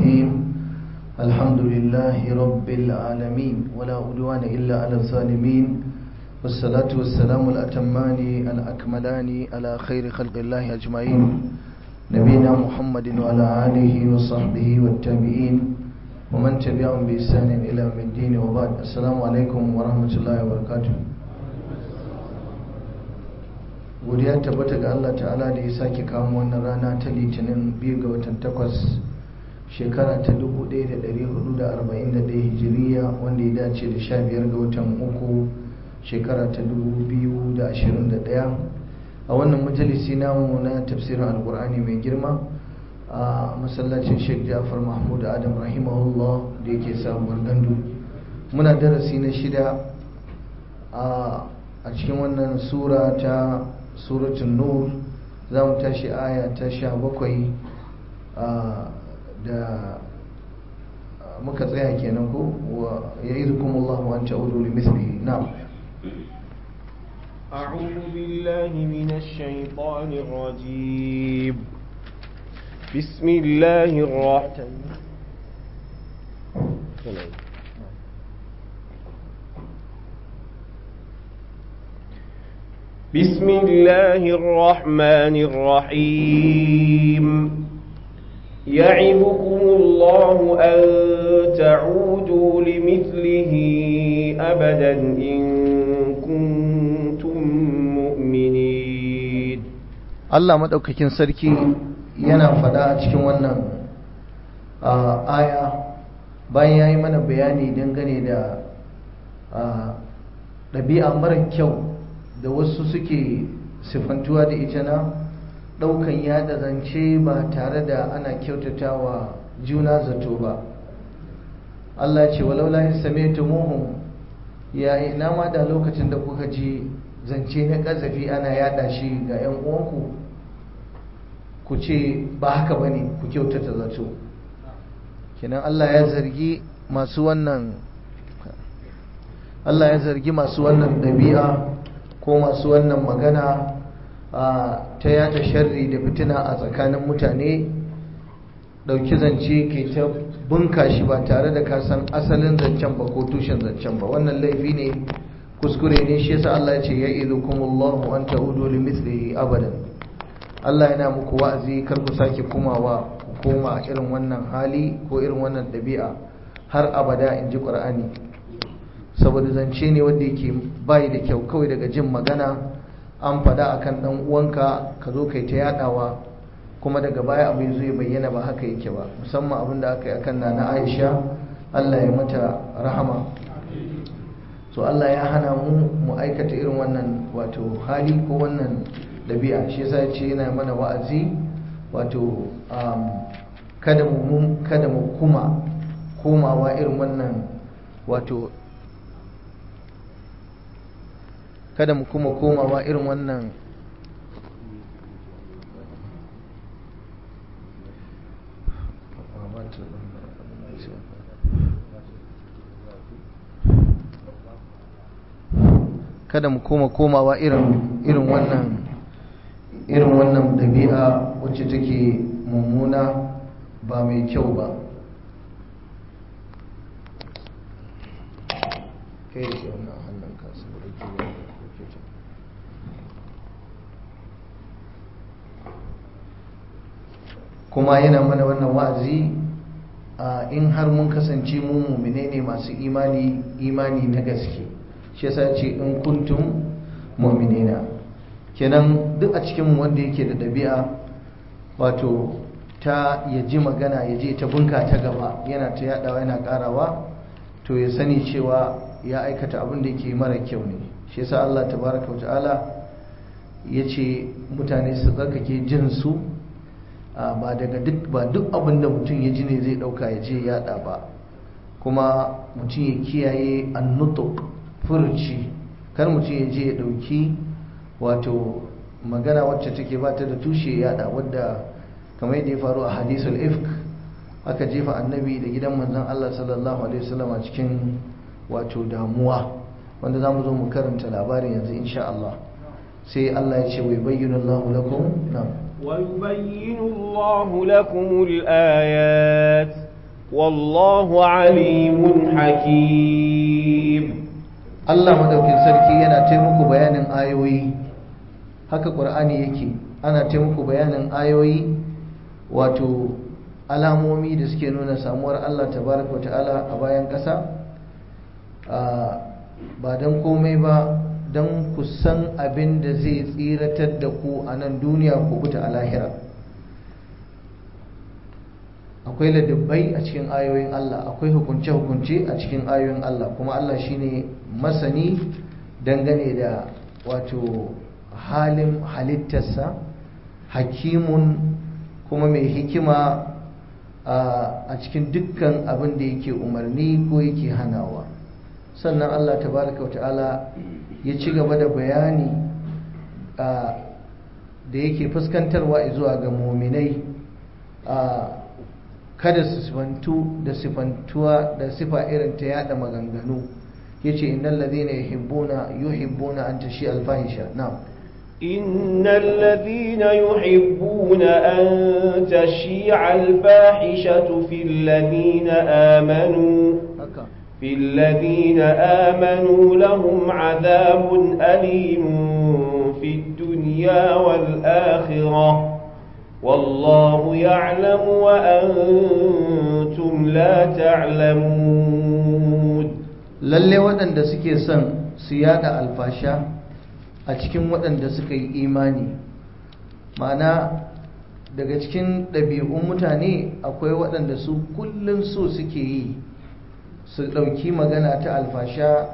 الرحيم الحمد لله رب العالمين ولا عدوان إلا على الظالمين والصلاة والسلام الأتمان الأكملان على خير خلق الله أجمعين نبينا محمد وعلى آله وصحبه والتابعين ومن تبعهم بإحسان إلى يوم الدين وبعد السلام عليكم ورحمة الله وبركاته godiya tabbata ga Allah ta'ala da ya sake kawo wannan rana ta litinin biyu ga watan takwas shekara ta 1441 hijiriya wanda ya dace da sha biyar ga watan uku shekara ta 2021 a wannan majalisi namu na tafsirin alkur'ani mai girma a masallacin sheikh jafar mahmud adam rahimahullah da yake sabuwar gandu muna darasi na shida a cikin wannan sura ta suratun nur za mu tashi aya ta sha bakwai da muka tsaya kenan ko ya yi zukumullahu an ta'udu li mislihi na'am أعوذ بالله من الشيطان الرجيم بسم الله الرحمن بسم الله الرحمن الرحيم يعظكم الله أن تعودوا لمثله أبدا إن كنتم مؤمنين Allah maɗaukakin sarki yana faɗa a cikin wannan aya bayan ya yi mana bayani dangane da ɗabi'a mara kyau da wasu suke sifantuwa da ita na ɗaukan yada zance ba tare da ana kyautatawa juna zato ba Allah ce walau la sami'tumuhum ya ina ma da lokacin da kuka ji zance na kazafi ana yada shi ga 'yan uwanku ku ce ba haka bane ku kyautata zato kenan Allah ya zargi masu wannan Allah ya zargi masu wannan dabi'a ko masu wannan magana ta yada sharri da fitina a tsakanin mutane dauki zance ke ta bunka shi ba tare da ka san asalin zancen ba ko tushen zancen ba wannan laifi ne kuskure ne shi yasa Allah ya ce ya idukumullahu an ta'udu li mithlihi abadan Allah yana muku wa'azi kar ku sake kumawa ku koma irin wannan hali ko irin wannan dabi'a har abada in ji Qur'ani saboda zance ne wanda yake bai da kyau kawai daga jin magana an fada akan dan uwanka ka zo kai ta yadawa kuma daga baya abu zai bayyana ba haka yake ba musamman abin da aka yi akan nana Aisha Allah ya mata rahama so Allah ya hana mu mu aikata irin wannan wato hali ko wannan dabi'a shi yasa ya ce yana mana wa'azi wato kada mu kada mu kuma komawa irin wannan wato kada mu kuma komawa irin wannan kada mu koma komawa irin irin wannan irin wannan dabi'a wacce take mummuna ba mai kyau ba kai ce wannan hannun kasu da kuma yana mana wannan wa'azi in har mun kasance mu mumine ne masu imani imani na gaske shi yasa ce in kuntum mu'minina kenan duk a cikin wanda yake da ɗabi'a wato ta ya ji magana ya je ta bunka ta gaba yana ta yadawa yana karawa to ya sani cewa ya aikata abin da yake mara kyau ne shi yasa Allah tabaraka wa ta'ala ya ce mutane su tsarkake jin su ba daga duk ba duk abin da mutum ya ji ne zai dauka ya je yada ba kuma mutum ya kiyaye annutuk furci kar mutum ya je ya dauki wato magana wacce take ba ta da tushe yada wadda kamar yadda ya faru a hadisul ifk aka jefa annabi da gidan manzon Allah sallallahu alaihi wasallam a cikin wato damuwa wanda zamu zo mu karanta labarin yanzu insha Allah sai Allah ya ce wai bayyana Allahu lakum na'am ويبين الله لكم الآيات والله عليم حكيم Allah madaukin sarki yana taimako bayanin ayoyi haka ƙur'ani yake ana taimako bayanin ayoyi wato alamomi da suke nuna samuwar Allah tabaraka wa ta'ala a bayan ƙasa ba don komai ba don ku san abin da zai tsiratar da ku a nan duniya ku buta a lahira akwai ladabbai a cikin ayoyin Allah akwai hukunce-hukunce a cikin ayoyin Allah kuma Allah shine masani dangane da wato halin halittarsa hakimun kuma mai hikima a cikin dukkan abin da yake umarni ko yake hanawa sannan Allah tabaraka wa ta'ala ya ci gaba da bayani da yake fuskantarwa zuwa ga muminai kada su sifantu da sifantuwa da sifa irin ta yada maganganu yace innal ladhina yuhibbuna yuhibbuna an tashi alfahisha na'am إن الذين يحبون أن تشيع الفاحشة في الذين آمنوا في الذين آمنوا لهم عذاب أليم في الدنيا والآخرة والله يعلم وأنتم لا تعلمون lalle waɗanda suke son su yada alfasha a cikin waɗanda suka yi imani ma'ana daga cikin ɗabi'un mutane akwai waɗanda su kullum so suke yi su ɗauki magana ta alfasha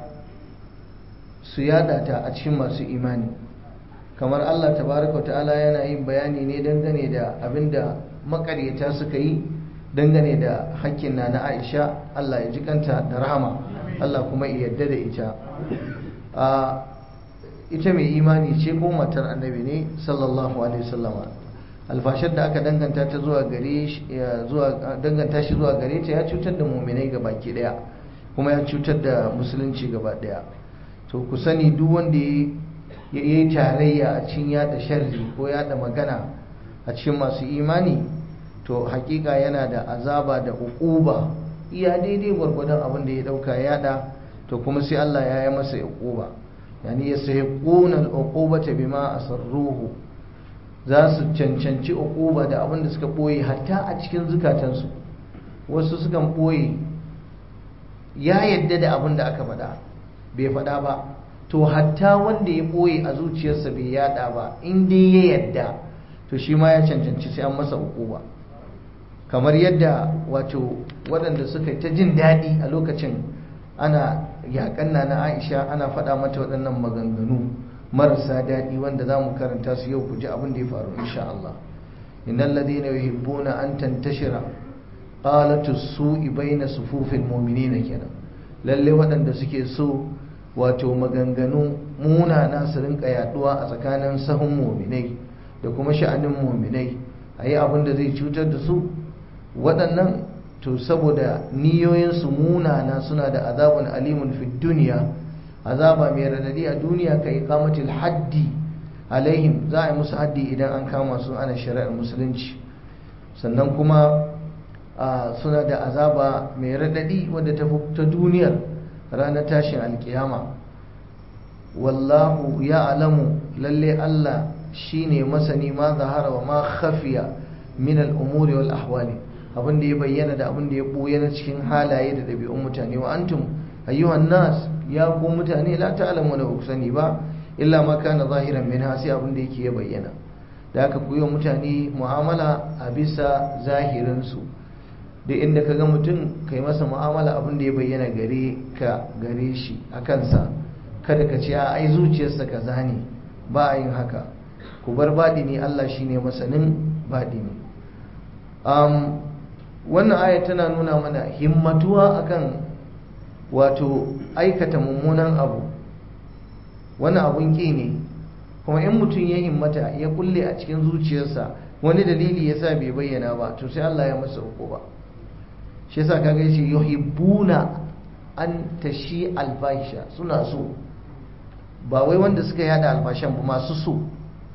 su yada ta a cikin masu imani kamar Allah tabaraka ta'ala yana yin bayani ne dangane da abinda makaryata suka yi dangane da hakkin na na Aisha Allah ya jikanta da rahama Allah kuma ya yarda da ita a ita mai imani ce ko matar annabi ne sallallahu alaihi wasallama alfashar da aka danganta ta zuwa gare zuwa danganta shi zuwa gare ta ya cutar da mu'minai baki daya kuma ya cutar da musulunci gaba daya to ku sani duk wanda ya yi tarayya a cikin yada sharri ko yada magana a cikin masu imani to hakika yana da azaba da uquba iya daidai gwargwadon abin da ya dauka yada to kuma sai Allah ya yi masa uquba yani yasahiquna al-uqubata bima asarruhu za su cancanci uquba da abin da suka boye hatta a cikin zukatansu wasu sukan boye ya yadda da abin da aka faɗa bai faɗa ba to hatta wanda ya ɓoye a zuciyarsa bai yada ba in dai ya yadda to shi ma ya cancanci sai an masa ba. kamar yadda wato waɗanda suka ta jin daɗi a lokacin ana yaƙan na na aisha ana faɗa mata waɗannan maganganu marasa daɗi wanda za mu karanta su yau ku ji abin da ya faru insha Allah innal ladina yuhibbuna an tantashira qalatu su'i baina sufufil mu'minina kenan lalle waɗanda suke so wato maganganu munana su rinka yaduwa a tsakanin sahun mu'minai da kuma sha'anin mu'minai ayi abin da zai cutar da su waɗannan to saboda niyoyinsu munana suna da azabun alimun fi duniya azaba mai radadi a duniya ka iqamatil haddi alaihim za a yi musu haddi idan an kama su ana shari'ar musulunci sannan kuma suna da azaba mai radadi wadda ta ta duniyar ranar tashin alkiyama wallahu ya alamu lalle Allah shine masani ma zahara wa ma khafiya min al-umuri wal ahwali abin da ya bayyana da abin da ya boye na cikin halaye da dabi'un mutane wa antum ayyuhan nas ya ku mutane la ta'lamu da sani ba illa ma kana zahiran min hasi abin da yake ya bayyana da haka ku yi wa mutane mu'amala a bisa zahirin su da inda ka ga mutum kai masa mu'amala abin da ya bayyana gare ka gare shi a kansa kada ka ce a ai zuciyarsa kaza ne ba a yin haka ku bar baɗi ne Allah shine masanin baɗi ne um, wannan aya tana nuna mana himmatuwa akan wato aikata mummunan abu wani abun ƙi ne kuma in mutum ya himmata ya kulle a cikin zuciyarsa wani dalili ya sa bai bayyana ba to sai Allah ya masa uku ba shi yasa kaga yace yuhibbuna an tashi alfahisha suna so ba wai wanda suka yada alfashan ba masu so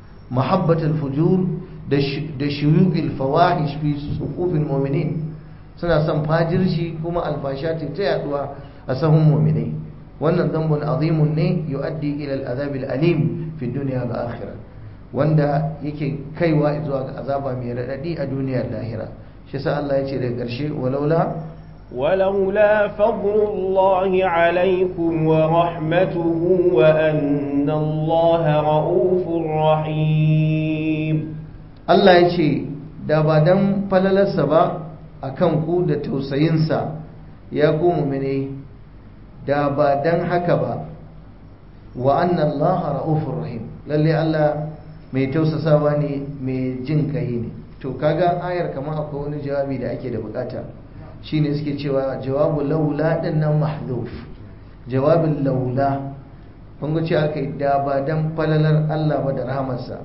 mahabbatul fujur da shuyuqil fawahish fi suqufil mu'minin suna son fajirci kuma alfasha ta ta yaduwa a sahun mu'minai wannan zambun azimun ne yu'addi ila al-azab al-alim fi dunya wal akhirah wanda yake kaiwa zuwa ga azaba mai radadi a duniyar lahira shi sa Allah ya ce daga ƙarshe walaula ولولا فضل الله عليكم ورحمته وأن الله رؤوف رحيم Allah ya ce da ba dan falalarsa ba a kan ku da tausayinsa ya ku mumine da ba dan haka ba wa anna Allah ra'ufur rahim lalle Allah mai tausasawa ne mai jin kai ne to kaga ayar kamar akwai wani jawabi da ake da bukata shine suke cewa jawabu laula din nan mahdhuf jawabin laula kun ga cewa kai da ba dan falalar Allah ba da rahamarsa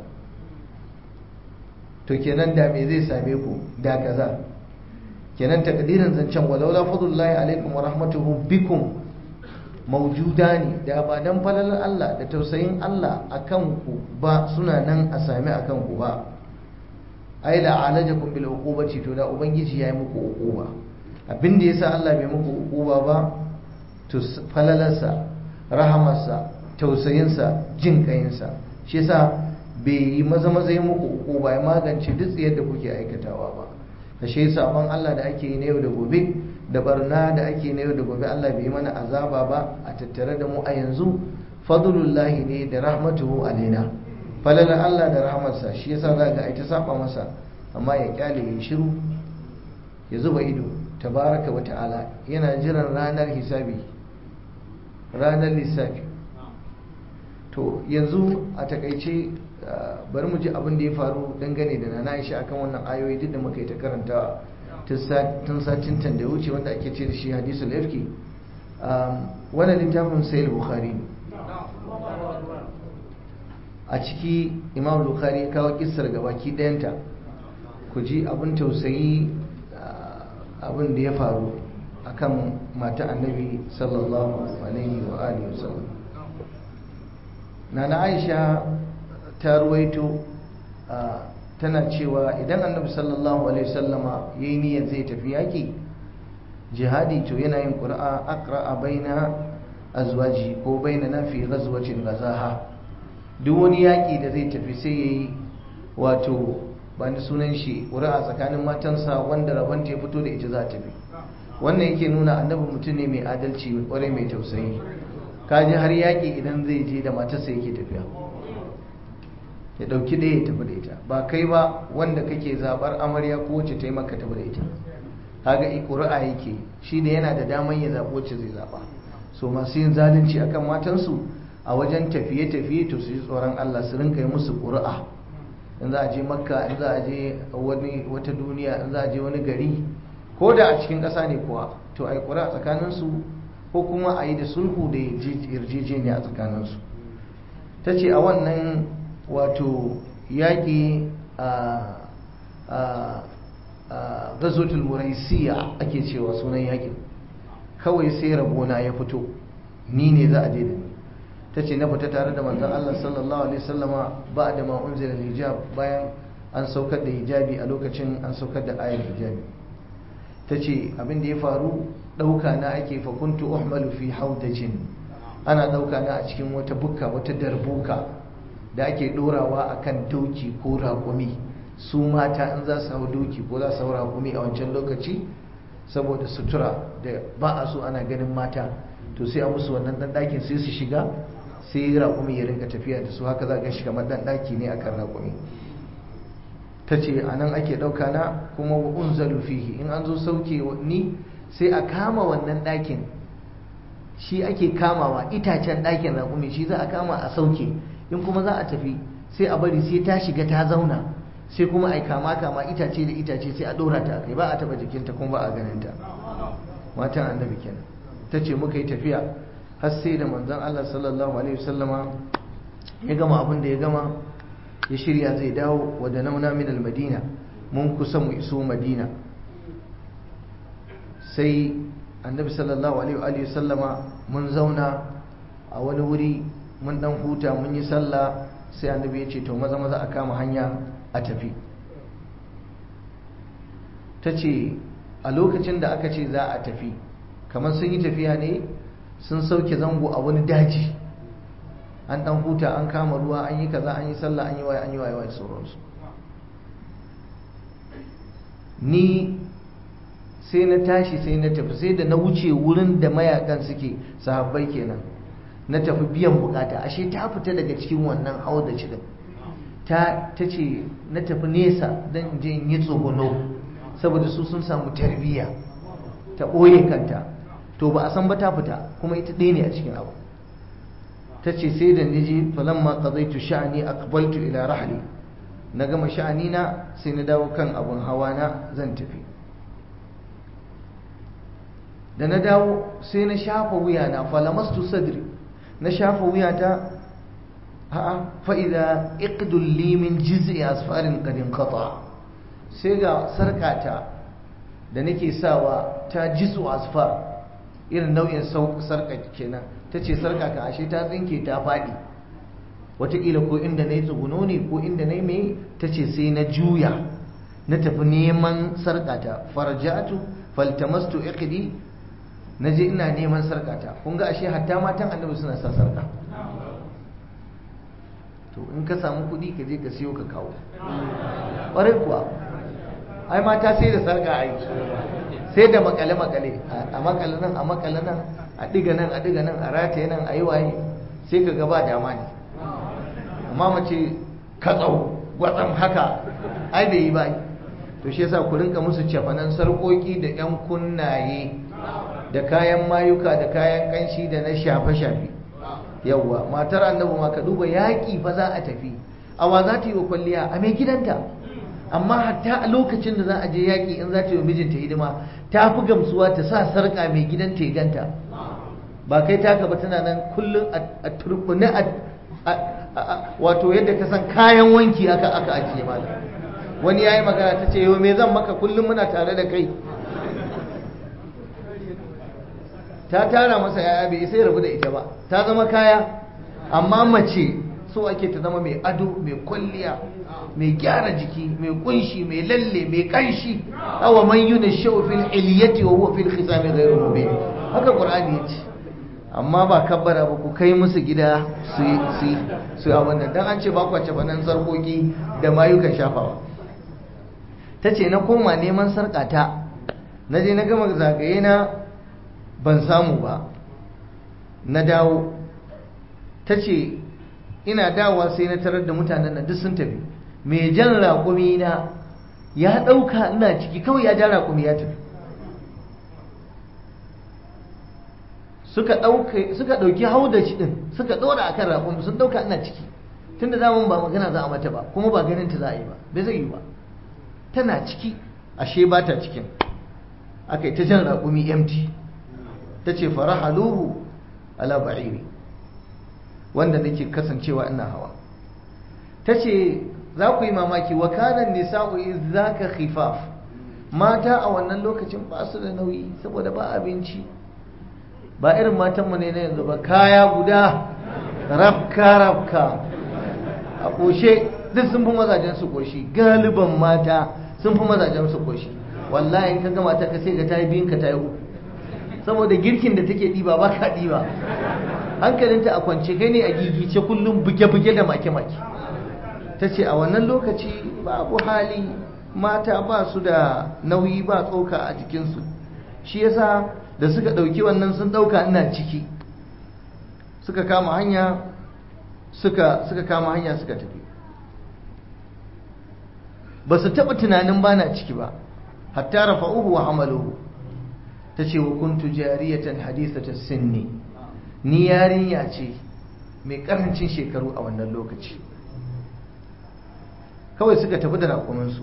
to kenan da me zai same ku da kaza kenan takdirin zancen walaula fadlullahi alaikum wa rahmatuhu bikum maujuda ne da ba dan falalar Allah da tausayin Allah akan ku ba suna nan a same akan ku ba ai la alajakum bil uqubati to da ubangiji yayi muku uquba abin da yasa Allah bai muku uquba ba to falalarsa rahamarsa tausayinsa jin kayinsa shi yasa bai yi maza maza yi muku uquba ya magance duk tsiyar da kuke aikatawa ba kashe sabon Allah da ake yi na yau da gobe da barna da ake na yau da gobe Allah bai yi mana azaba ba a tattare da mu a yanzu fadlullahi ne da rahmatuhu alaina falalar Allah da rahmarsa shi yasa za ga ai ta saba masa amma ya kyale ya shiru ya zuba ido tabaraka wa ta'ala yana jiran ranar hisabi ranar lissafi to yanzu a takaice bari mu ji abin da ya faru dangane da nana Aisha akan wannan ayoyi duk da muka yi ta karantawa tun satin tan da wuce wanda ake ce da shi hadisul ifki wannan littafin sayyid bukhari a ciki imam bukhari ya kawo kissar gabaki ɗayanta ku ji abin tausayi abin da ya faru akan mata annabi sallallahu alaihi wa alihi wasallam nana aisha ta ruwaito tana cewa idan annabi sallallahu alaihi wasallama yayi niyyar zai tafi yaki jihadi to yana yin qur'a aqra baina azwaji ko baina na fi ghazwatin ghazaha duk wani yaki da zai tafi sai yayi wato ba ni sunan shi qur'a tsakanin matansa wanda rabon ta fito da ita za ta tafi wannan yake nuna annabi mutum ne mai adalci kwarai mai tausayi kaji har yaki idan zai je da matarsa yake tafiya ya dauki ɗaya ya tafi da ita ba kai ba wanda kake zabar amarya ko wacce ta yi maka tafi da ita kaga ƙuri'a yake shi da yana da daman ya zaɓi wacce zai zaɓa so masu yin zalunci akan matansu a wajen tafiye-tafiye to su yi tsoron Allah su rinka yi musu ƙuri'a in za a je makka in za a je wani wata duniya in za a je wani gari ko da a cikin ƙasa ne kuwa to a yi ƙuri'a tsakaninsu ko kuma a yi da sulhu da yarjejeniya a tsakaninsu ta ce a wannan wato yaƙi a gazotul muraisiya ake cewa sunan yaƙin kawai sai rabona ya fito ni ne za a je da ni ta ce na fita tare da manzan Allah sallallahu alaihi wasallama ba da ma unzila hijab bayan an saukar da hijabi a lokacin an saukar da ayar hijabi ta ce abin da ya faru ɗauka na ake fakuntu uhmalu fi haudajin ana ɗauka na a cikin wata bukka wata darbuka da ake ɗorawa a kan doki ko raƙumi su mata in za su hau doki ko za su hau raƙumi a wancan lokaci saboda sutura da ba a so ana ganin mata to sai a musu wannan ɗan ɗakin sai su shiga sai raƙumi ya rinka tafiya da su haka za ga shi kamar ɗan ɗaki ne akan raƙumi ta ce a nan ake ɗauka na kuma wa unzalu fihi in an zo sauke ni sai a kama wannan ɗakin shi ake kamawa itacen ɗakin raƙumi shi za a kama a sauke in kuma za a tafi sai a bari sai ta shiga ta zauna sai kuma a kama kama itace da itace sai a ɗora ta kai ba a taɓa jikinta kuma ba a ganin ta matan annabi kenan ta ce muka yi tafiya har sai da manzon Allah sallallahu alaihi wasallama ya gama abin da ya gama ya shirya zai dawo wa da nauna min madina mun kusa mu iso madina sai annabi sallallahu alaihi wasallama mun zauna a wani wuri mun dan huta mun yi sallah sai annabi ya ce to maza maza a kama hanya a tafi ta ce a lokacin da aka ce za a tafi kamar sun yi tafiya ne sun sauke zango a wani daji an dan huta an kama ruwa an yi kaza an yi sallah an yi waye an yi waye waye sauransu ni sai na tashi sai na tafi sai da na wuce wurin da mayakan suke sahabbai kenan na tafi biyan bukata ashe ta fita daga cikin wannan hau da cikin ta ce na tafi nesa don in je in yi tsogono saboda su sun samu tarbiyya ta ɓoye kanta to ba a san ba ta fita kuma ita ɗaya ne a cikin abu ta ce sai da nije falamma qadaitu sha'ani aqbaltu ila rahli na gama sha'ani na sai na dawo kan abun hawa na zan tafi da na dawo sai na shafa wuyana falamastu sadri na shafa wuyata a'a fa idza iqdul li min jiz'i asfarin qad inqata sai ga sarkata da nake sawa ta jisu asfar irin nau'in sarka kenan ta ce sarka ka ashe ta tsinke ta faɗi wataƙila ko inda na yi tsuguno ne ko inda na yi mai ta ce sai na juya na tafi neman sarkata farjatu faltamastu iqdi na je ina neman sarkata kun ga ashe hatta matan annabi suna sa sarka to in ka samu kuɗi ka je ka siyo ka kawo ƙwarai kuwa ai mata sai da sarka ai sai da makale-makale a makale nan a makale nan a diga nan a diga nan a rataye nan a yi waye sai ka gaba dama ne amma mace katsau gwatsam haka ai bai yi ba to shi yasa ku rinka musu cefanen sarƙoƙi da 'yan kunnaye da kayan mayuka da kayan kanshi da na shafe-shafe yawwa matar annabi ma ka duba yaƙi fa za a tafi awa za ta yi wa kwalliya a mai gidanta amma hatta a lokacin da za a je yaƙi in za ta yi wa mijinta hidima ta fi gamsuwa ta sa sarƙa mai gidanta ya ganta ba kai taka ba tana nan kullum a turbuni wato yadda ka san kayan wanki aka aka ajiye mala wani ya yi magana ta ce yau me zan maka kullum muna tare da kai ta tara masa yaya bai sai rabu da ita ba ta zama kaya amma mace so ake ta zama mai ado mai kwalliya mai gyara jiki mai kunshi mai lalle mai kanshi awa man yuna shau fil iliyati wa huwa fil khisami ghayru mubin haka qur'ani yace amma ba kabbara ba ku kai musu gida su su su a wannan dan an ce ba ku ce banan sarkoki da mayukan shafawa tace na koma neman sarkata na je na gama zagaye na ban samu ba na dawo tace ina dawowa sai na tarar da mutanen nan duk sun tafi mai jan raƙumi na ya ɗauka ina ciki kawai ya ja raƙumi ya tafi suka ɗauki hau da shi ɗin suka ɗora akan raƙumi sun ɗauka ina ciki tun da zamun ba magana za a mata ba kuma ba ganin ta za a yi ba bai zai yi ba tana ciki ashe ba ta cikin aka yi ta jan raƙumi empty ta ce fara haluhu ala ba'iri wanda nake kasancewa ina hawa ta ce za ku yi mamaki wa kanan nisa'u izaka khifaf mata a wannan lokacin ba su da nauyi saboda ba abinci ba irin matanmu ne na yanzu ba kaya guda rafka rafka a ƙoshe duk sun fi mazajen su ƙoshi galiban mata sun fi mazajen su ƙoshi wallahi in ka ga mata ka sai ga ta yi biyun ka ta yi uku saboda girkin da take ɗiba ba ka ɗiba hankalinta a kwance kai ne a gigice kullum buge-buge da make-make ta ce a wannan lokaci babu hali mata ba su da nauyi ba tsoka a jikinsu shi yasa da suka ɗauki wannan sun ɗauka ina ciki suka kama hanya suka suka kama hanya suka tafi ba su taɓa tunanin ba na ciki ba hatta rafa'uhu wa hamaluhu ta ce wa kuntu jariyatan hadithata sinni ni yarinya ce mai karancin shekaru a wannan lokaci kawai suka tafi da raƙuminsu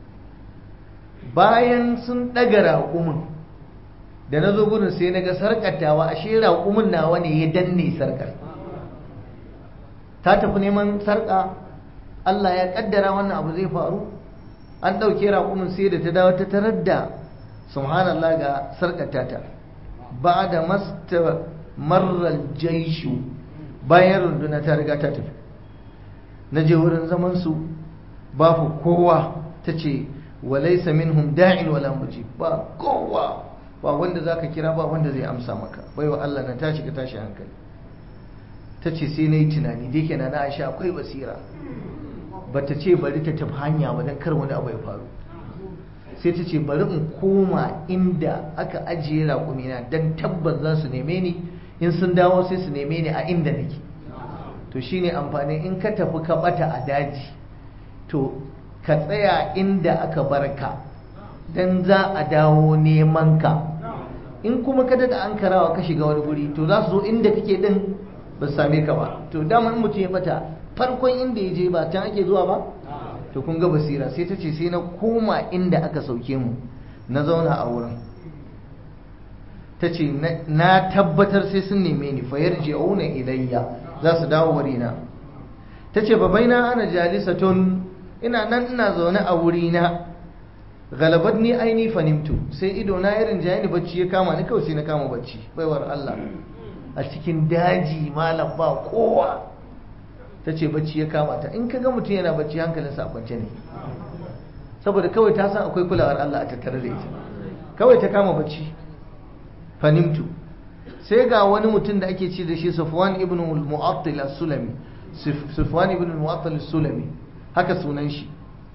bayan sun ɗaga raƙumin da na zo gudun sai na ga sarƙatawa ashe raƙumin nawa ne ya danne sarƙar ta tafi neman sarƙa Allah ya ƙaddara wannan abu zai faru an ɗauke raƙumin sai da ta dawo ta tarar da subhanallah ga sarƙata ta ba da masta marar jaishu bayan runduna ta riga ta tafi na je wurin zamansu babu kowa ta ce wa laysa minhum da'in wala mujib ba kowa ba wanda zaka kira ba wanda zai amsa maka baiwa Allah na tashi ka tashi hankali tace sai nayi tunani dai kenan na Aisha akwai basira bata ce bari ta tafi hanya ba dan kar wani abu ya faru sai ta ce bari in koma inda aka ajiye raƙumina don tabbas za su neme ni in sun dawo sai su neme ni a inda nake to shine amfani in ka tafi ka bata a daji to ka tsaya inda aka barka don za a dawo neman ka in kuma ka daga an karawa ka shiga wani guri to za su zo inda kake din ba su same ka ba to dama in mutum ya bata farkon inda ya je ba can ake zuwa ba to kun ga basira sai ta ce sai na koma inda aka sauke mu na zauna a wurin ta ce na tabbatar sai sun neme ni fayar ji'auna ilayya za su dawo wurina ta ce babaina ana jalisatun ina nan ina zaune a wurina galabat ni aini fanimtu sai ido na irin jaye ni bacci ya kama ni kawai sai na kama bacci baiwar Allah a cikin daji malam ba kowa ta ce bacci ya kama ta in ka ga mutum yana bacci hankalinsa a kwance ne saboda kawai ta san akwai kulawar Allah a tattare da ita kawai ta kama bacci fanimtu sai ga wani mutum da ake ci da shi Sufwan ibn al-Mu'attal as-Sulami Sufwan ibn al-Mu'attal as-Sulami haka sunan shi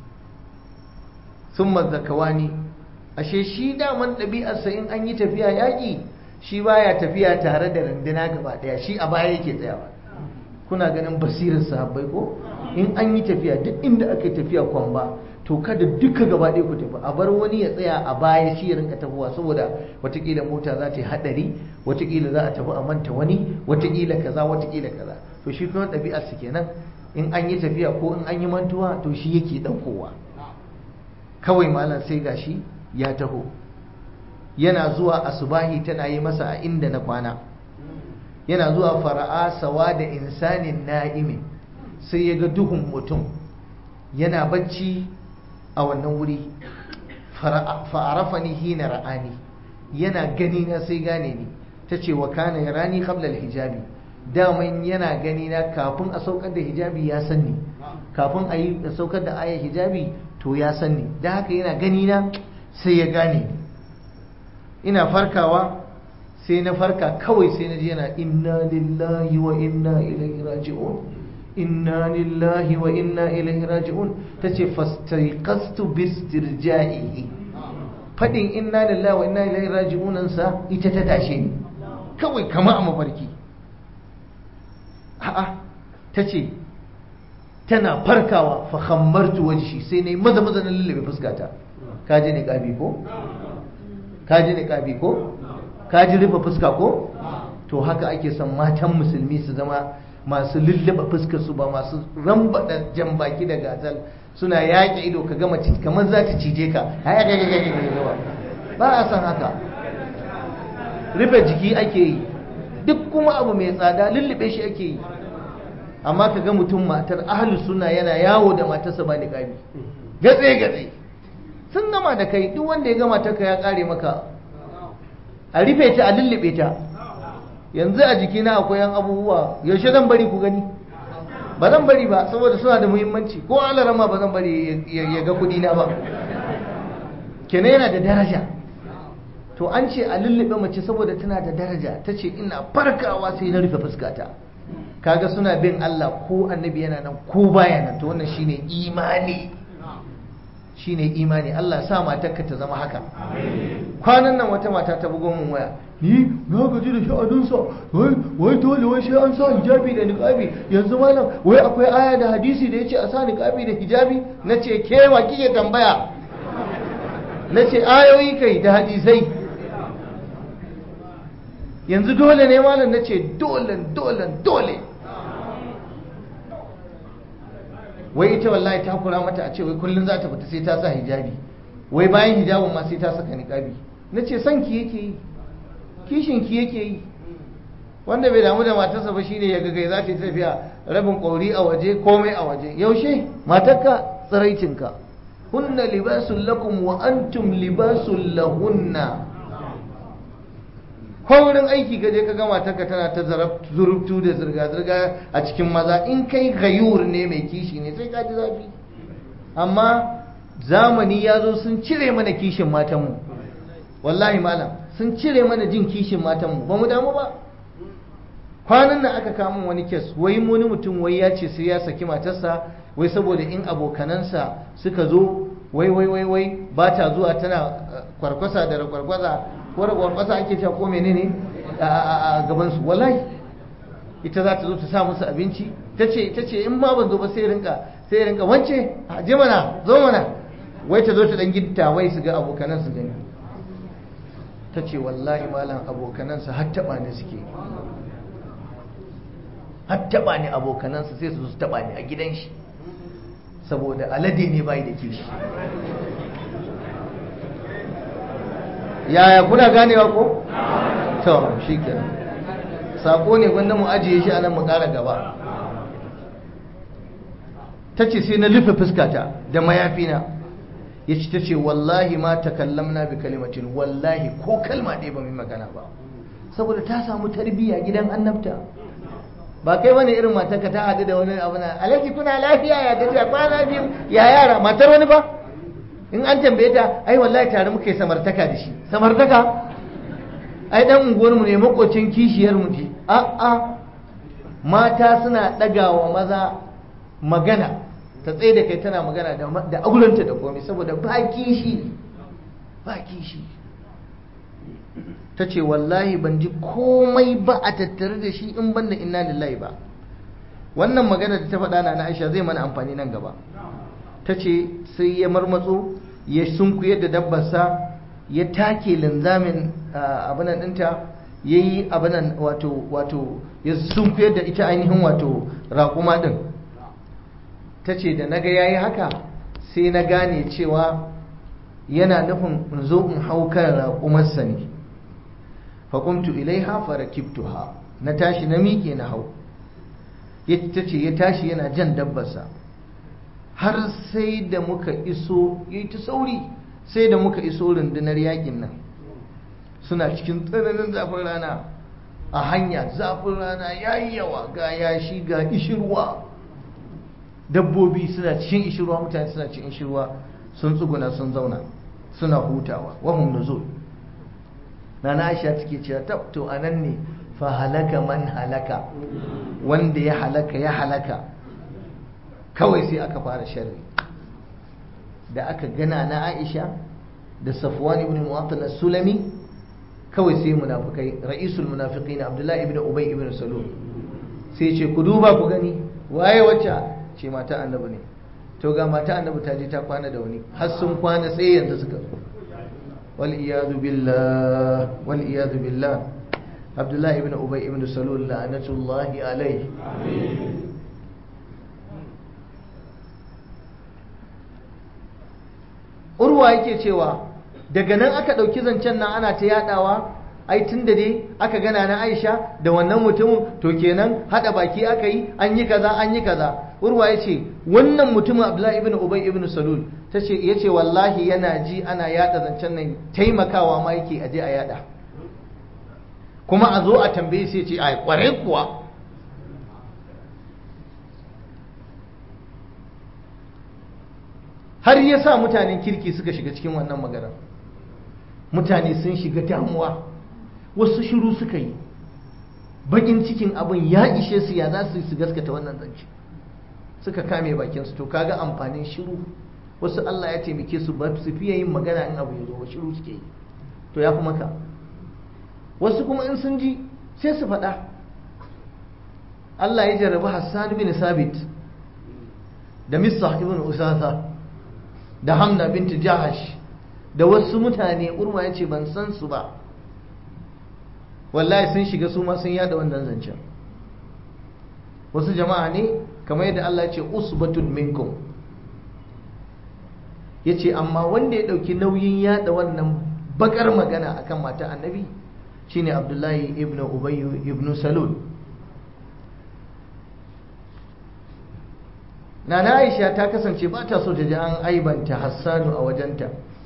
thumma zakawani ashe shi daman ɗabi'arsa in an yi tafiya yaƙi shi baya tafiya tare da runduna gaba ɗaya shi a baya yake tsayawa kuna ganin basirar sahabbai ko in an yi tafiya duk inda aka yi tafiya kwamba to kada duka gaba ɗaya ku tafi a bar wani ya tsaya a baya shi ya rinka tafiwa saboda watakila mota za ta yi haɗari watakila za a tafi a manta wani watakila kaza watakila kaza to shi kuma ɗabi'ar su kenan in an yi tafiya ko in an yi mantuwa to shi yake ɗaukowa kawai malam sai gashi ya taho yana zuwa asubahi tana yi masa a inda na kwana yana zuwa fara'a sawa da insanin na'imin sai ya ga duhun mutum yana bacci a wannan wuri fa'arafani hina ra'ani yana gani na sai gane ni ta ce wa kana ya rani qabla hijabi daman yana gani na kafin a saukar da hijabi ya sanni kafin a yi saukar da ayar hijabi to ya sanni da haka yana gani na sai ya gane ina farkawa sai na farka kawai sai na ji yana inna lillahi wa inna ilaihi raji'un inna lillahi wa inna ilaihi raji'un tace fastaiqastu bistirja'ihi fadin inna lillahi wa inna ilaihi raji'un sa ita ta tashe ni kawai kama a mafarki a'a tace tana farkawa fa khammartu wajhi sai nayi maza maza na lullube fuskata kaji ne kabi ko kaji ne kabi ko kaji rufe fuska ko to haka ake son matan musulmi su zama masu lullaba fuskar su ba masu rambada jan baki da gazal suna yaƙi ido ka gama kamar za ta cije ka ba a san haka rufe jiki ake yi duk kuma abu mai tsada lullube shi ake yi amma ka ga mutum matar ahalus suna yana yawo da matarsa ba niƙami gatse gatse sun gama da kai duk wanda ya gama ta ya ƙare maka a rufe ta a lullube ta yanzu a jikina akwai yan abubuwa yaushe zan bari ku gani ba zan bari ba saboda suna da muhimmanci ko alarama ba zan bari ya ga kudi na ba kenan yana da daraja to an ce a lullube mace saboda tana da daraja ta ce ina farkawa sai na rufe fuskata kaga suna bin Allah ko annabi yana nan ko baya nan to wannan shine imani shine imani Allah sa matarka ta zama haka kwanan nan wata mata ta bugo mun waya ni na gaji da sha'aninsa wai wai dole wai sai an sa hijabi da niqabi yanzu malam wai akwai aya da hadisi da yace a sa niqabi da hijabi nace ke wa kike tambaya nace ayoyi kai da hadisai yanzu dole ne malam nace dole dole dole wai ita wallahi ta kura mata a ce wai kullum za ta fita sai ta sa hijabi wai bayan hijabin ma sai ta saka niqabi nace son ki yake yi kishin ki yake yi wanda bai damu da matarsa ba shine ya gagai za ta yi tafiya rabin ƙauri a waje komai a waje yaushe matarka tsiraicinka hunna libasun lakum wa antum libasun lahunna ko wurin aiki gaje ka ga matarka tana ta zurubtu da zirga-zirga a cikin maza in kai gayur ne mai kishi ne sai ka ji zafi amma zamani ya zo sun cire mana kishin matanmu wallahi malam sun cire mana jin kishin matanmu ba mu damu ba kwanan nan aka kama wani kes wai wani mutum wai ya ce sai ya saki matarsa wai saboda in abokanansa suka zo wai wai wai wai ba ta zuwa tana kwarkwasa da kwarkwasa ko da kwarkwasa ake cewa ko menene a gaban su wallahi ita za ta zo ta sa musu abinci ta ce ta ce in ma ban zo ba sai rinka sai rinka wance a je mana zo mana wai ta zo ta dan gitta wai su ga abokanan su gani ta ce wallahi malam abokanansa har taba ne suke har taba ne abokanansa sai su su taba ne a gidan shi saboda alade ne bai da kishi yaya kuna ganewa ko? to shi kenan sako ne wanda mu ajiye shi a nan mu kara gaba ta ce sai na rufe fuskata da mayafina ya ce ta ce wallahi ma takallamna bi kalimatin wallahi ko kalma ɗaya ba mai magana ba saboda ta samu tarbiyya gidan annabta ba kai wani irin matarka ta haɗu da wani abu na alaji kuna lafiya ya gajiya kwana biyu ya yara matar wani ba in an tambaye ta ai wallahi tare muka yi samartaka da shi samartaka ai dan unguwar mu ne makocin kishiyar mu ce a a mata suna ɗagawa maza magana ta tsaye da kai tana magana da aulanta da komai saboda ba kishi ba kishi ta ce wallahi ban ji komai ba a tattare da shi in banda inna lillahi ba wannan magana da ta faɗa na na aisha zai mana amfani nan gaba ta ce sai ya marmatso ya sunkuyar da dabbarsa ya take linzamin abinan ɗinta ya yi abinan wato wato ya sunkuyar da ita ainihin wato raƙuma ɗin ta ce da naga ya yi haka sai na gane cewa yana nufin in zo in hau kan raƙumarsa ne faƙumtu ilaiha farakibtuha na tashi na miƙe na hau ta ce ya tashi yana jan dabbarsa har sai da muka iso ya yi ta sauri sai da muka iso rundunar yakin nan suna cikin tsananin zafin rana a hanya zafin rana ya yi yawa ga yashi ga ishirwa dabbobi suna cikin ishirwa mutane suna cikin ishirwa sun tsuguna sun zauna suna hutawa wahum nuzul nana aisha take cewa tab to anan ne fa halaka man halaka wanda ya halaka ya halaka kawai sai aka fara sharri da aka gana na aisha da safwan ibn mu'attal sulami kawai sai munafikai ra'isul munafiqin abdullahi ibn ubay ibn salul sai ce ku duba ku gani waye wacce ce mata annabi ne to ga mata annabi ta je ta kwana da wani har sun kwana sai yanzu suka zo wal iyadu billah wal iyadu billah abdullahi ibn ubay ibn salul la'natullahi alayhi urwa yake cewa daga nan aka ɗauki zancen nan ana ta yadawa ai tun da dai aka gana na aisha da wannan mutumin to kenan hada baki aka yi an yi kaza an yi kaza urwa ya ce wannan mutumin abdullahi ibn ubay ibn salul ta ce ya ce wallahi yana ji ana yada zancen nan taimakawa ma yake aje a yada kuma a zo a tambaye sai ce ai kware kuwa har ya sa mutanen kirki suka shiga cikin wannan magana mutane sun shiga damuwa wasu shiru suka yi bakin cikin abin ya ishe su ya za su su gaskata wannan zance suka kame bakinsu to kaga amfanin shiru wasu Allah ya taimake su ba su fiye yin magana in abu ya zo ba shiru suke yi to ya fi maka wasu kuma in sun ji sai su faɗa Allah ya jarrabi Hassan bin Sabit da Misa ibn Usasa da Hamna binti Jahash da wasu mutane urma ya ce ban san su ba wallahi sun shiga su ma sun yada wannan zancen wasu jama'a ne kamar yadda Allah ya ce usbatun minkum ya ce amma wanda ya ɗauki nauyin yada wannan bakar magana akan mata annabi shine abdullahi ibn ubayyu ibn salul Nana Aisha ta kasance ba ta so ta ji an aibanta Hassanu a wajenta.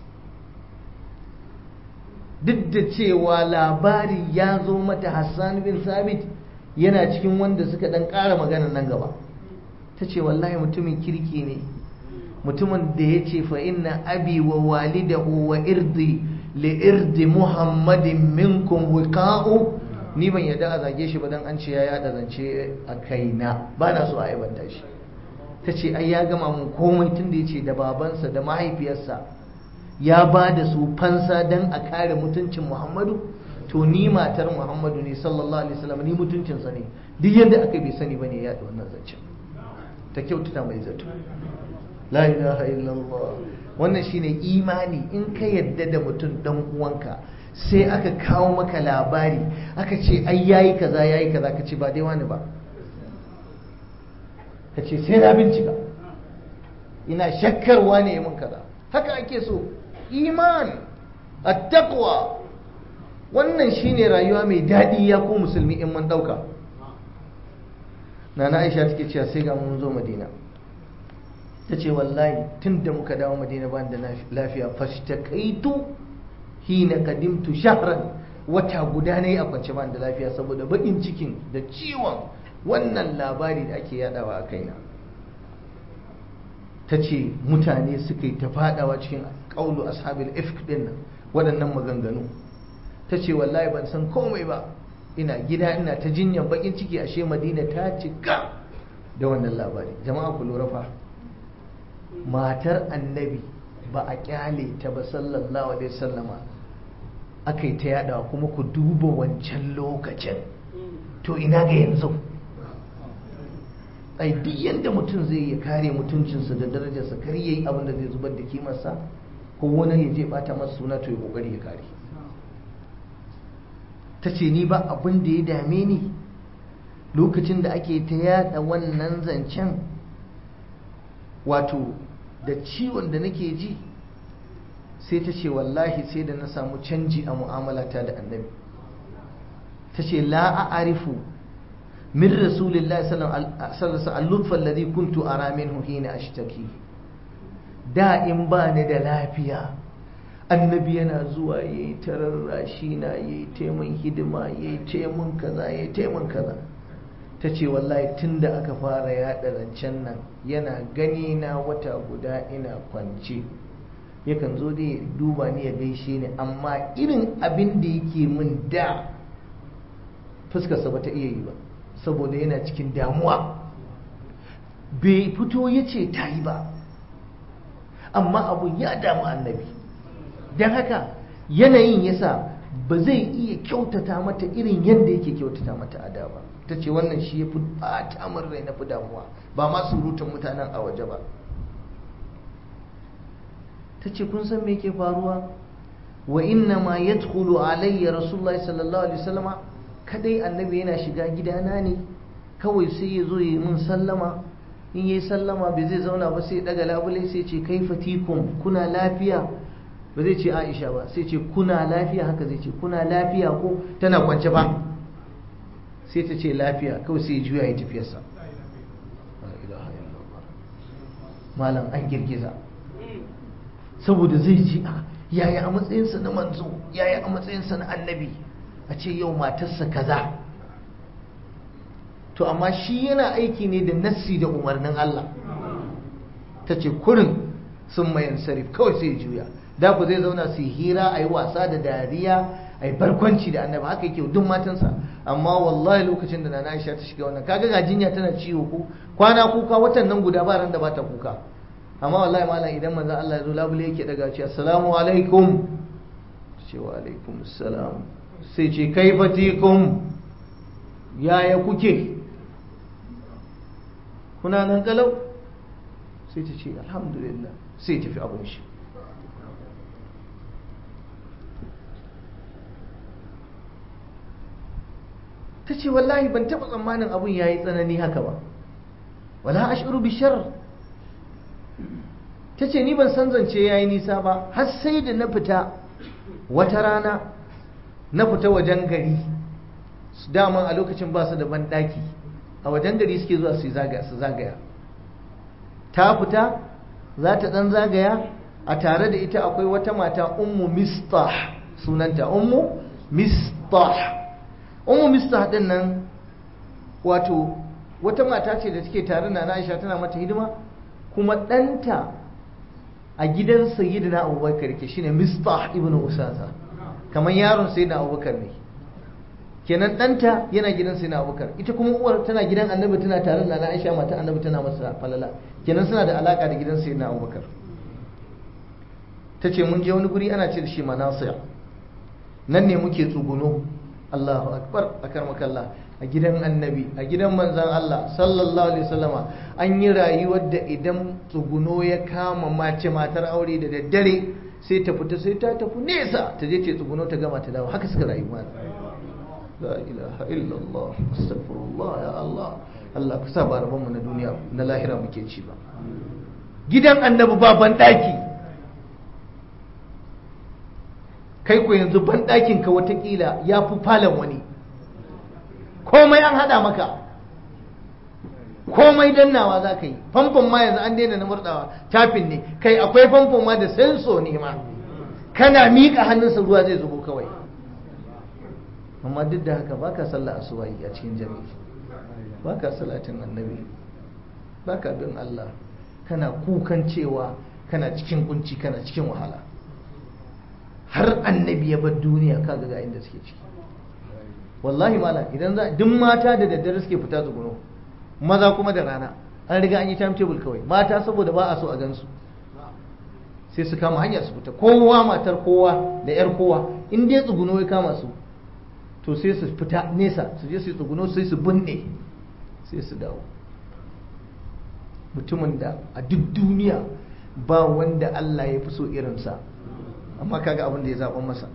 Duk da cewa labari ya zo mata Hassan bin Sabit yana cikin wanda suka dan ƙara maganar nan gaba. Ta ce wallahi mutumin kirki ne, mutumin da ya ce fa inna abi wa walidahu wa irdi li irdi muhammadin minkum wiqa'u ni ban yadda a zage shi ba dan an ce ya yada zance a kaina ba na so a aibanta shi ta ce ai ya gama mun komai tun da ya ce da babansa da mahaifiyarsa ya ba da su fansa don a kare mutuncin muhammadu to ni matar muhammadu ne sallallahu alaihi wasallam ni mutuncinsa ne duk yadda aka bai sani bane ya wannan zancen ta kyautata mai zato la ilaha illallah wannan shine imani in ka yadda da mutum dan uwanka sai aka kawo maka labari aka ce ai yayi kaza yayi kaza ka ce ba dai wani ba ka ce sai na bincika ina shakkar wane ya mun kaza haka ake so iman attaqwa wannan shine rayuwa mai daɗi ya ku musulmi in mun ɗauka nana aisha take cewa sai ga mun zo madina ta ce wallahi tun da muka dawo madina ban da lafiya fashtakaitu hina kadimtu shahran wata guda ne a kwance ban da lafiya saboda baƙin cikin da ciwon wannan labari da ake yadawa a kaina ta ce mutane suka yi ta fadawa cikin ƙaulu ashabil ifk din nan waɗannan maganganu ta ce wallahi ban san komai ba ina gida ina ta jinyan bakin ciki ashe madina ta cika da wannan labari jama'a ku lura fa matar annabi ba a kyale ta ba sallallahu alaihi wasallama aka yi ta yadawa kuma ku duba wancan lokacin to ina ga yanzu ai duk yadda mutum zai ya kare mutuncinsa da darajarsa kar yayi abin da zai zubar da kimarsa ko wani ya je bata masa suna to ya kokari ya kare ta ce ni ba abin da ya dame ni lokacin da ake ta yada wannan zancen wato da ciwon da nake ji sai ta ce wallahi sai da na samu canji a mu'amalata da annabi ta ce la a'arifu min rasulillahi sallallahu alaihi wasallam al-lutfa alladhi kuntu ara minhu hina ashtaki da in ba ni da lafiya annabi yana zuwa ya yi tararrashi na ya yi taimun hidima ya yi taimun kaza ya yi taimun kaza ta ce wallahi tun da aka fara yaɗa zancen nan yana gani na wata guda ina kwance yakan zo dai duba ni ya gaishe ni amma irin abin da yake min da fuskarsa ba ta iya yi ba saboda yana cikin damuwa bai fito ya ce ta yi ba amma abun ya damu annabi don haka yanayin yasa ba zai iya kyautata mata irin yadda yake kyautata mata a da ba ta ce wannan shi ya fi ɓata min rai na fi damuwa ba ma surutun mutanen a waje ba ta ce kun san me ke faruwa wa inna ma yadkhulu alayya rasulullahi sallallahu alaihi wasallama kadai annabi yana shiga gidana ne kawai sai ya zo yi min sallama in yi sallama bai zai zauna ba sai daga labule sai ce kai fatikum kuna lafiya ba zai ce aisha ba sai ce kuna lafiya haka zai ce kuna lafiya ko tana kwance ba sai ta ce lafiya kawai sai juya ya tafiyarsa malam an girgiza saboda zai ji a yaya a matsayinsa na manzo yaya a matsayinsa na annabi a ce yau matarsa kaza to amma shi yana aiki ne da nassi da umarnin Allah ta ce kurin sun mayan sarif kawai sai juya da ku zai zauna su hira a yi wasa da dariya a yi barkwanci da annabi haka yake duk matansa amma wallahi lokacin da nana Aisha ta shiga wannan kaga ga jinya tana ciwo ko kwana kuka watan nan guda ba ran da bata kuka amma wallahi malam idan manzo Allah ya zo labule yake daga ce assalamu alaikum ce wa alaikum assalam sai ce kaifatikum yaya kuke kuna nan kalau sai ta ce alhamdulillah sai tafi abin shi ta ce wallahi ban taɓa tsammanin abin ya yi tsanani haka ba wala ashuru bishar ta ce ni ban san zance ya yi nisa ba har sai da na fita wata rana na fita wajen gari daman a lokacin ba su da banɗaki a wajen gari suke zuwa su zagaya ta fita za ta ɗan zagaya a tare da ita akwai wata mata ummu mistah sunanta ummu mistah ummu mistah din nan wato wata mata ce da take tare na Aisha tana mata hidima kuma ɗanta a gidan sayyidina abubakar ke shine mistah ibn usasa kamar yaron sayyidina abubakar ne kenan ɗanta yana gidan sayyidina abubakar ita kuma uwar tana gidan annabi tana tare da na aisha mata annabi tana masa falala kenan suna da alaka da gidan sayyidina abubakar ta ce mun je wani guri ana ce da shi manasiya nan ne muke tsuguno Allahu akbar akar makalla a gidan annabi a gidan manzan Allah sallallahu alaihi wasallama an yi rayuwar da idan tsuguno ya kama mace matar aure da daddare sai ta fita sai ta tafi nesa ta je ce tsuguno ta gama ta dawo haka suka rayu ma la ilaha illallah astaghfirullah ya Allah Allah ku sa ba rabon mu na duniya na lahira muke ci ba gidan annabi ba ban daki kai ko yanzu ban dakin ka watakila ya fi falon wani komai an hada maka komai dannawa za ka yi famfon ma yanzu an daina na murdawa tafin ne kai akwai famfon ma da senso ne ma kana miƙa hannunsa ruwa zai zubo kawai amma duk da haka baka sallah asubahi a cikin jami'i baka salatin annabi baka bin Allah kana kukan cewa kana cikin kunci kana cikin wahala har annabi ya bar duniya kaga ga inda suke ciki wallahi mala idan za duk mata da daddare suke fita tsuguno maza kuma da rana an riga an yi timetable kawai mata saboda ba a so a gansu sai su kama hanyar su fita kowa matar kowa da yar kowa in dai tsuguno ya kama su to sai su fita nesa su je su tsuguno sai su binne sai su dawo mutumin da a duk duniya ba wanda Allah ya fi so irinsa amma kaga abin da ya zaɓa masa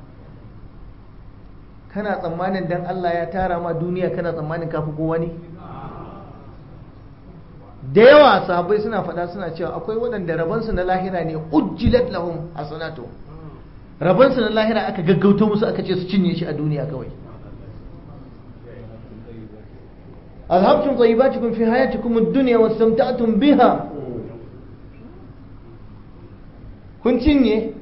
kana tsammanin dan Allah ya tara ma duniya kana tsammanin kafi kowa ne da yawa sahabbai suna faɗa suna cewa akwai waɗanda rabansu na lahira ne ujjilat lahum hasanatu rabansu na lahira aka gaggauto musu aka ce su cinye shi a duniya kawai أذهبتم طيباتكم في حياتكم الدنيا واستمتعتم بها kun cinye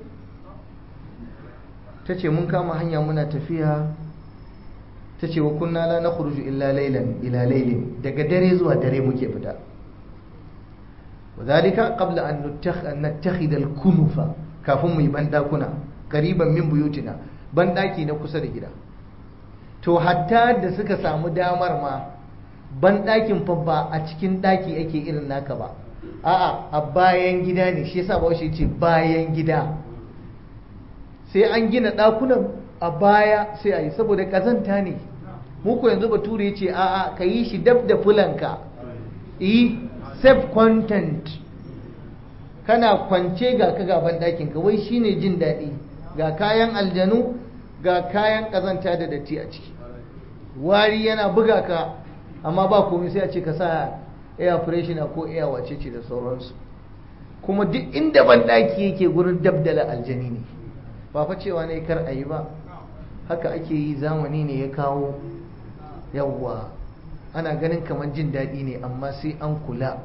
ta ce mun kama hanya muna tafiya ta ce wa kunna la na khuruju illa laylan ila laylin daga dare zuwa dare muke fita wadhalika qabla an nattakhidha al-kunufa kafin mu yi bandakuna qariban min buyutina bandaki na kusa da gida to hatta da suka samu damar ma bandakin fa ba a cikin daki ake irin naka ba a'a a bayan gida ne shi yasa ba shi ce bayan gida sai an gina ɗakunan a baya sai a yi saboda ƙazanta ne muku yanzu bature ya ce a'a ka yi shi dab da fulanka yi self content kana kwance ga ka gaban ɗakinka wai shine jin daɗi ga kayan aljanu ga kayan ƙazanta da datti a ciki wari yana buga ka amma ba komai sai a ce ka sa air freshener ko air wace ce da sauransu kuma duk inda ban ɗaki yake gurin dabdala aljani ne ba fa cewa ne kar a yi ba haka ake yi zamani ne ya kawo yawwa ana ganin kamar jin daɗi ne amma sai an kula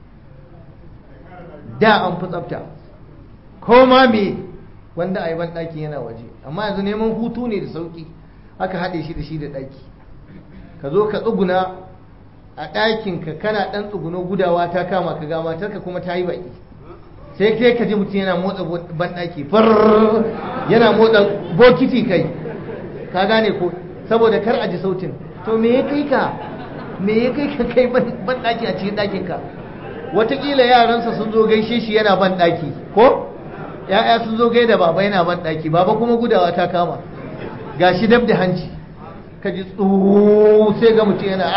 da an fi tsafta ko ma me wanda a yi ban ɗaki yana waje amma yanzu neman hutu ne da sauƙi aka haɗe shi da shi da ɗaki ka zo ka tsuguna a ɗakinka kana ɗan tsuguno gudawa ta kama ka ga matarka kuma ta yi baƙi sai kai ka ji mutum yana motsa banɗaki far yana motsa bokiti kai ka gane ko saboda kar a ji sautin to me ya kai ka me ya kai ka kai banɗaki a cikin ɗakinka watakila yaransa sun zo gaishe shi yana banɗaki ko ya'ya sun zo gaida baba yana banɗaki baba kuma gudawa ta kama gashi dab da hanci ka ji tsuu sai ga mutum yana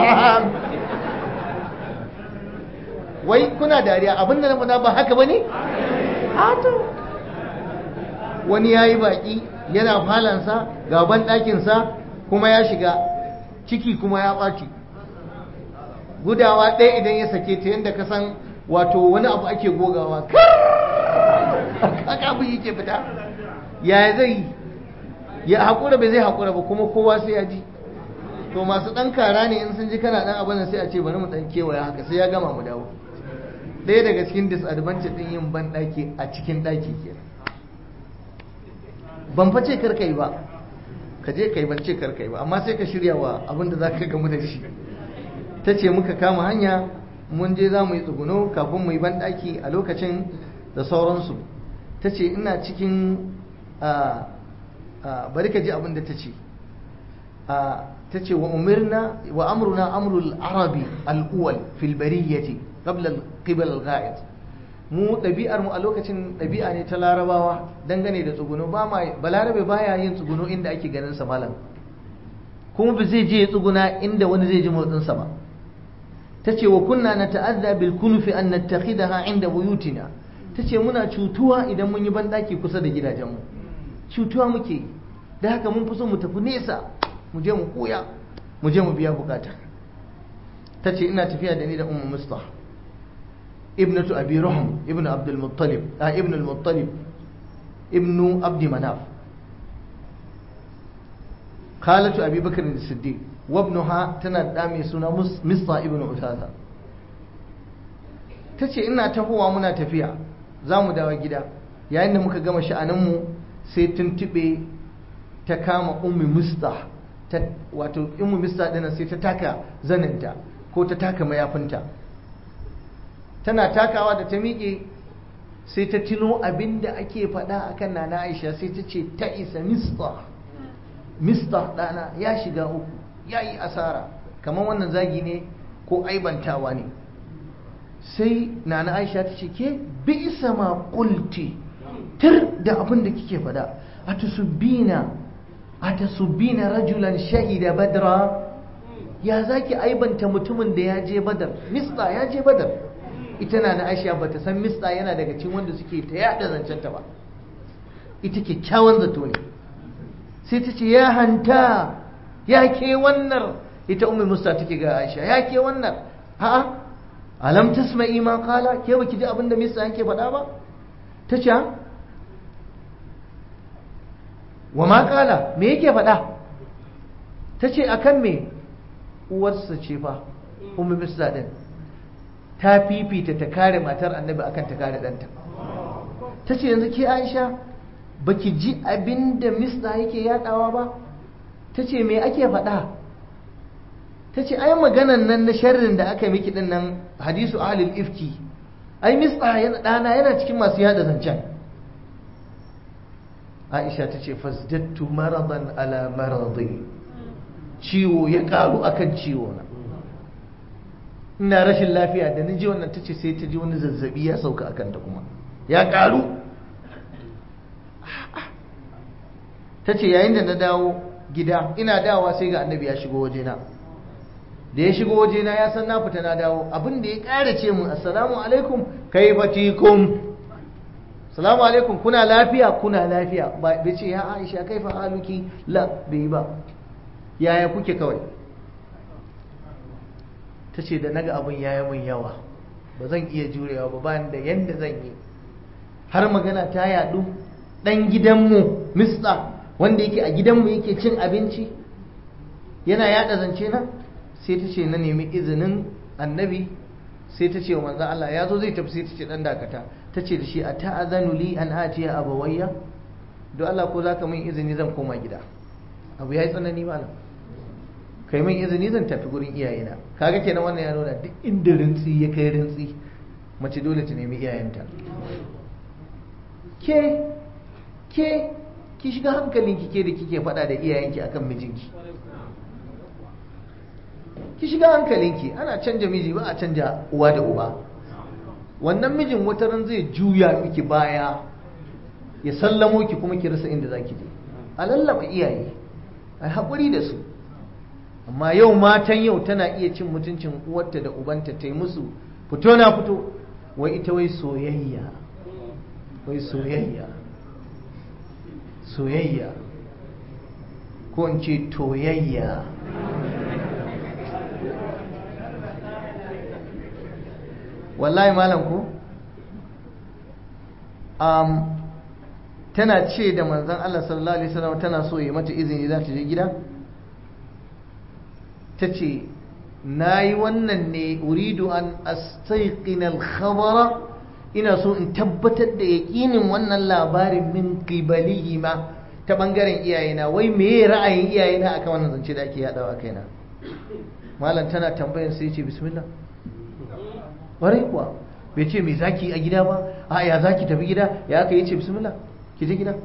wai kuna dariya abinda na faɗa ba haka ba ne? hato wani ya yi baƙi yana falansa gaban ɗakinsa kuma ya shiga ciki kuma ya ɓaci gudawa ɗaya idan ya sake ta yadda ka san wato wani abu ake gogawa haka abu yake fita ya zai ya haƙura bai zai haƙura ba kuma kowa sai ya ji to masu ɗan kara ne in sun ji kana ɗan abin sai a ce bari mu ɗan kewaya haka sai ya gama mu dawo ɗaya daga cikin disadvantage ɗin yin ban ɗaki a cikin ɗaki ke ban fa ce kar kai ba ka je kai ban ce kar kai ba amma sai ka shirya wa abin da za ka gamu da shi ta ce muka kama hanya mun je za mu yi tsuguno kafin mu yi ban ɗaki a lokacin da sauransu ta ce ina cikin bari ka ji abin da ta ce ta ce wa umirna wa amruna amrul arabi al'uwal fil bariyyati qabla qibal al-ghaid mu ɗabi'ar mu a lokacin ɗabi'a ne ta larabawa dangane da tsuguno ba ma balarabe baya yin tsuguno inda ake ganin sa malam kuma ba zai je ya tsuguna inda wani zai ji motsin sa ba tace wa kunna nata'adda bil kunfi an nattakhidaha inda buyutina tace muna cutuwa idan mun yi bandaki kusa da gidajenmu cutuwa muke da haka mun fi so mu tafi nesa mu je mu koya mu je mu biya bukata tace ina tafiya da ni da ummu mustah ابنة أبي رحم ابن عبد المطلب آه ابن المطلب ابن عبد مناف خالة أبي بكر الصديق وابنها تندامي سنة مصطى ابن أساسا tace ina tahowa muna tafiya za mu dawo gida yayin da muka gama sha'aninmu sai tuntube ta kama ummi musta wato ummi musta dina sai ta taka zaninta ko ta taka mayafinta tana takawa da ta miƙe sai ta tuno abin da ake faɗa a kan nana aisha sai ta ce ta isa mista mista ɗana ya shiga uku ya yi asara kamar wannan zagi ne ko aibantawa ne sai nana aisha ta ce ke bi isa ma ƙulti tir da abin da kike faɗa a tusubbina a tusubbina rajulan shahida badra ya zaki aibanta mutumin da ya je badar mista ya je badar ita na na aisha ba ta san mista yana daga cikin wanda suke ta yada zancenta ba ita kyakkyawan zato ne sai ta ce ya hanta ya ke wannan ita umar musta take ga aisha ya ke wannan a'a alam tasma'i ma kala ke baki ji abinda mista yake faɗa ba ta ce wa ma kala me yake faɗa ta ce akan me uwarsa ce fa umar mista din ta fifita ta kare matar annabi akan ta kare ɗanta ta ce yanzu ke aisha baki ji abin da mista yake yadawa ba ta ce me ake faɗa ta ce ai maganan nan na sharrin da aka miki din nan hadisu ahlul ifki ai mista yana ɗana yana cikin masu yada zancen aisha ta ce fasdattu maradan ala maradi ciwo ya ƙaru akan ciwo na ina rashin lafiya da na ji wannan ta ce sai ta ji wani zazzabi ya sauka a kanta kuma ya karu ta ce yayin da na dawo gida ina dawowa sai ga annabi ya shigo wajena da ya shigo wajena ya san na fita na dawo abin da ya ƙara ce mun assalamu alaikum kai fatikum assalamu alaikum kuna lafiya kuna lafiya bai ce ya aisha kai fa haluki la bai ba yaya kuke kawai ta ce da naga abin ya yi min yawa ba zan iya jurewa ba bayan da yadda zan yi har magana ta yadu dan gidanmu mista wanda yake a gidanmu yake cin abinci yana yada zance na sai ta ce na nemi izinin annabi sai ta ce wa manzan Allah ya zo zai tafi sai ta ce dan dakata ta ce da shi a ta'azanu li an atiya abawayya don Allah ko zaka min izini zan koma gida abu ya yi tsanani malam kai min izini zan tafi gurin iyayena kaga kenan wannan ya nuna duk inda rintsi ya kai rintsi mace dole ta nemi iyayenta ke ke ki shiga hankalinki ke da kike faɗa da iyayenki akan mijinki ki shiga hankalinki ana canja miji ba a canja uwa da uba wannan mijin wata ran zai juya miki baya ya sallamo ki kuma ki rasa inda zaki je a lallaba iyaye ai haƙuri da su amma yau matan yau tana iya cin mutuncin uwarta da ubanta ta yi musu fito na fito wai ita wai soyayya wai soyayya soyayya ko in ce toyayya wallahi malam ku um, tana ce da manzan Allah sallallahu alaihi wasallam tana so ya mata izini za ta je gida ta ce na yi wannan ne uridu an astaiqina al-khabara ina so in tabbatar da yaƙinin wannan labarin min qibalihi ma ta bangaren iyayena wai me ra'ayin iyayena akan wannan zance da ake yadawa kaina malam tana tambayar sai ce bismillah warai kuwa bai ce me zaki a gida ba a ya zaki tafi gida ya aka yi ce bismillah ki je gida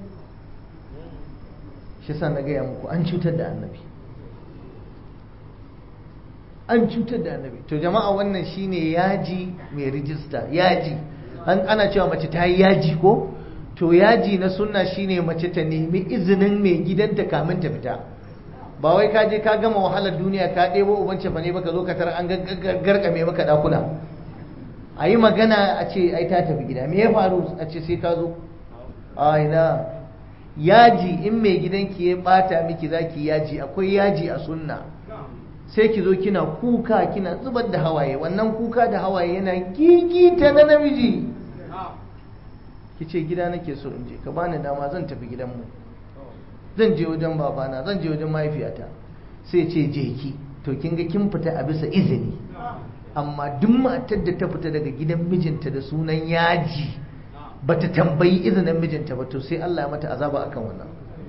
shi sa na gaya muku an cutar da annabi an cutar da annabi to jama'a wannan shine yaji mai rijista yaji an ana cewa mace ta yi yaji ko to yaji na sunna shine mace ta nemi izinin mai gidanta kamin ta fita ba wai ka je ka gama wahalar duniya ka ɗebo uban cefa ne baka zo ka tara an garkame maka ɗakuna a yi magana a ce ai ta tafi gida me ya faru a ce sai ka zo a ina yaji in mai gidanki ya bata miki zaki yaji akwai yaji a sunna sai ki zo kina kuka kina zubar da hawaye wannan kuka da hawaye yana gigita na namiji ki ce gida nake so in je ka bani dama zan tafi gidanmu zan je wajen babana zan je wajen mahaifiyata sai ce je ki to kin ga kin fita a bisa izini amma duk matar da ta fita daga gidan mijinta da sunan yaji bata tambayi izinin mijinta ba to sai Allah ya mata azaba akan wannan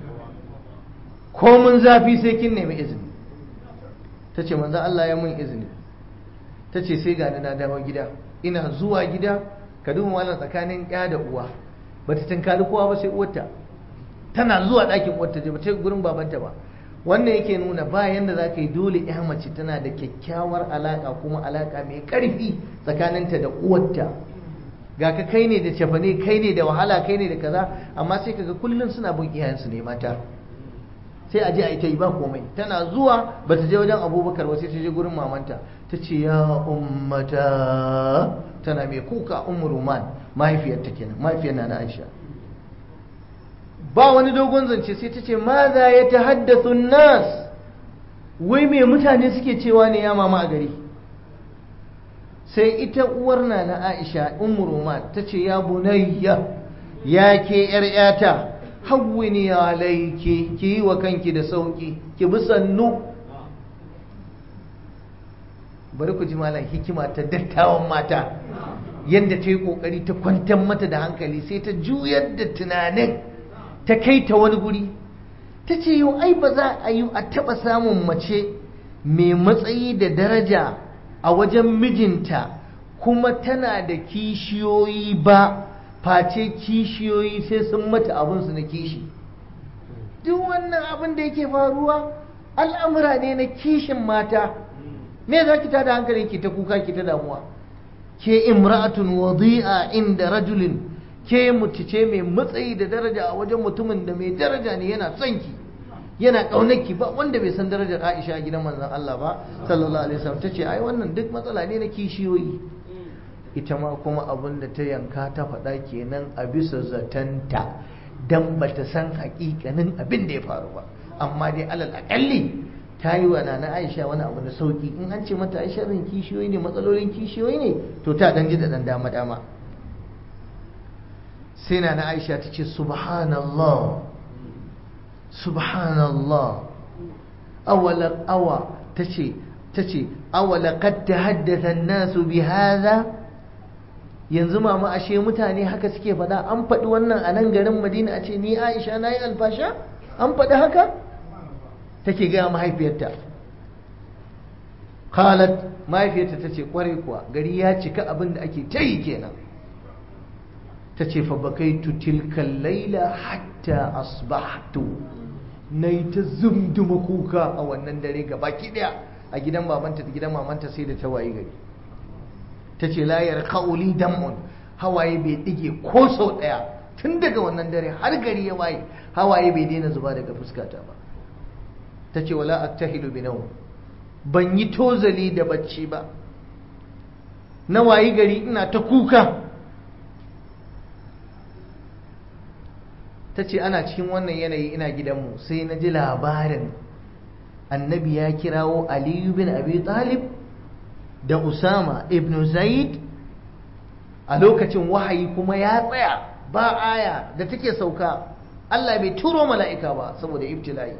ko mun zafi sai kin nemi izini ta ce manzo Allah ya mun izini ta ce sai gani na dawo gida ina zuwa gida ka duba malam tsakanin ya da uwa bata tunkari kowa ba sai uwarta tana zuwa ɗakin uwarta je bata gurin babanta ba wannan yake nuna ba yanda za ka yi dole ya mace tana da kyakkyawar alaka kuma alaka mai ƙarfi tsakaninta da uwarta ga ka kai ne da cefane kai ne da wahala kai ne da kaza amma sai kaga kullum suna bin iyayensu ne mata sai a je a ita yi ba komai tana zuwa ba ta je wajen abubakar ba sai ta je gurin mamanta ta ce ya ummata tana mai kuka ummu ruman mahaifiyarta kenan mahaifiyar na aisha ba wani dogon zance sai ta ce ma za ya ta haddasa nas wai me mutane suke cewa ne ya mama a gari sai ita uwar na na aisha ummu ruman ta ce ya bunayya ya ke yar yata hawwini alaiki ki yi wa kanki da sauki ki bi sannu bari ku ji malam hikima ta dattawan mata yadda ta yi kokari ta kwantar mata da hankali sai ta juyar da tunanin ta kai ta wani guri ta ce yau ai ba za a yi a taɓa samun mace mai matsayi da daraja a wajen mijinta kuma tana da kishiyoyi ba face kishiyoyi sai sun mata abinsu na kishi duk wannan abin da yake faruwa al'amura ne na kishin mata me za ki tada hankali ki ta kuka ki ta damuwa ke imra'atun wadi'a inda rajulin ke mutu ce mai matsayi da daraja a wajen mutumin da mai daraja ne yana son ki yana ƙaunarki ba wanda bai san darajar Aisha a gidan manzon Allah ba sallallahu alaihi wasallam tace ai wannan duk matsala ne na kishiyoyi ita ma kuma abin da ta yanka ta faɗa kenan a bisa zatanta dan bata san hakikanin abin da ya faru ba amma dai alal akalli ta yi wa nana Aisha wani abu na sauki in an ce mata Aisha rin kishiyoyi ne matsalolin kishiyoyi ne to ta dan ji da dan dama dama sai nana Aisha ta ce subhanallah subhanallah awala awa tace tace awala qad tahaddatha an-nasu bi hadha yanzu mama ashe mutane haka suke faɗa an faɗi wannan a nan garin Madina a ce ni Aisha nayi alfasha an faɗi haka take ga mahaifiyarta qalat mahaifiyarta tace kware kuwa gari ya cika abin da ake tayi kenan tace fa bakaitu tilkal laila hatta asbahtu na yi ta zumduma kuka a wannan dare baki daya a gidan babanta da gidan mamanta sai da ta waye gari ta ce layar kauli dam'un hawaye bai dige ko sau daya tun daga wannan dare har gari ya waye hawaye bai daina zuba daga fuskata ba ta ce wala aktahilu bi nawm ban yi tozali da bacci ba na wayi gari ina ta kuka ta ce ana cikin wannan yanayi ina gidanmu sai na ji labarin annabi ya kirawo aliyu bin abi talib da usama ibn zaid a lokacin wahayi kuma ya tsaya ba aya da take sauka Allah bai turo mala'ika ba saboda ibtila'i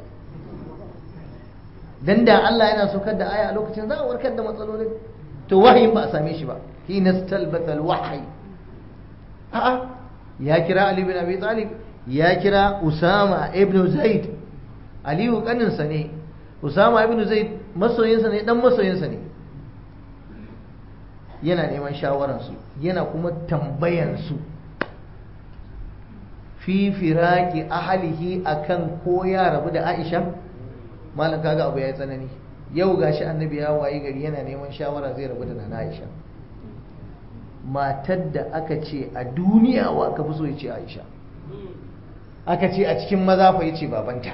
dan da Allah yana saukar da aya a lokacin za a warkar da matsalolin to wahayin ba a same shi ba hina stalbata alwahyi a'a ya kira ali bin abi talib ya kira Usama ibn Zaid Aliyu kaninsa ne Usama ibn Zaid masoyinsa ne dan masoyinsa ne yana neman shawararsu yana kuma tambayansu fi firaki ahalihi akan ko ya rabu da Aisha malam kaga abu ya tsanani yau gashi annabi ya wayi gari yana neman shawara zai rabu da nana Aisha matar da aka ce a duniya wa aka fi so ya ce Aisha aka ce a cikin maza fa yace babanta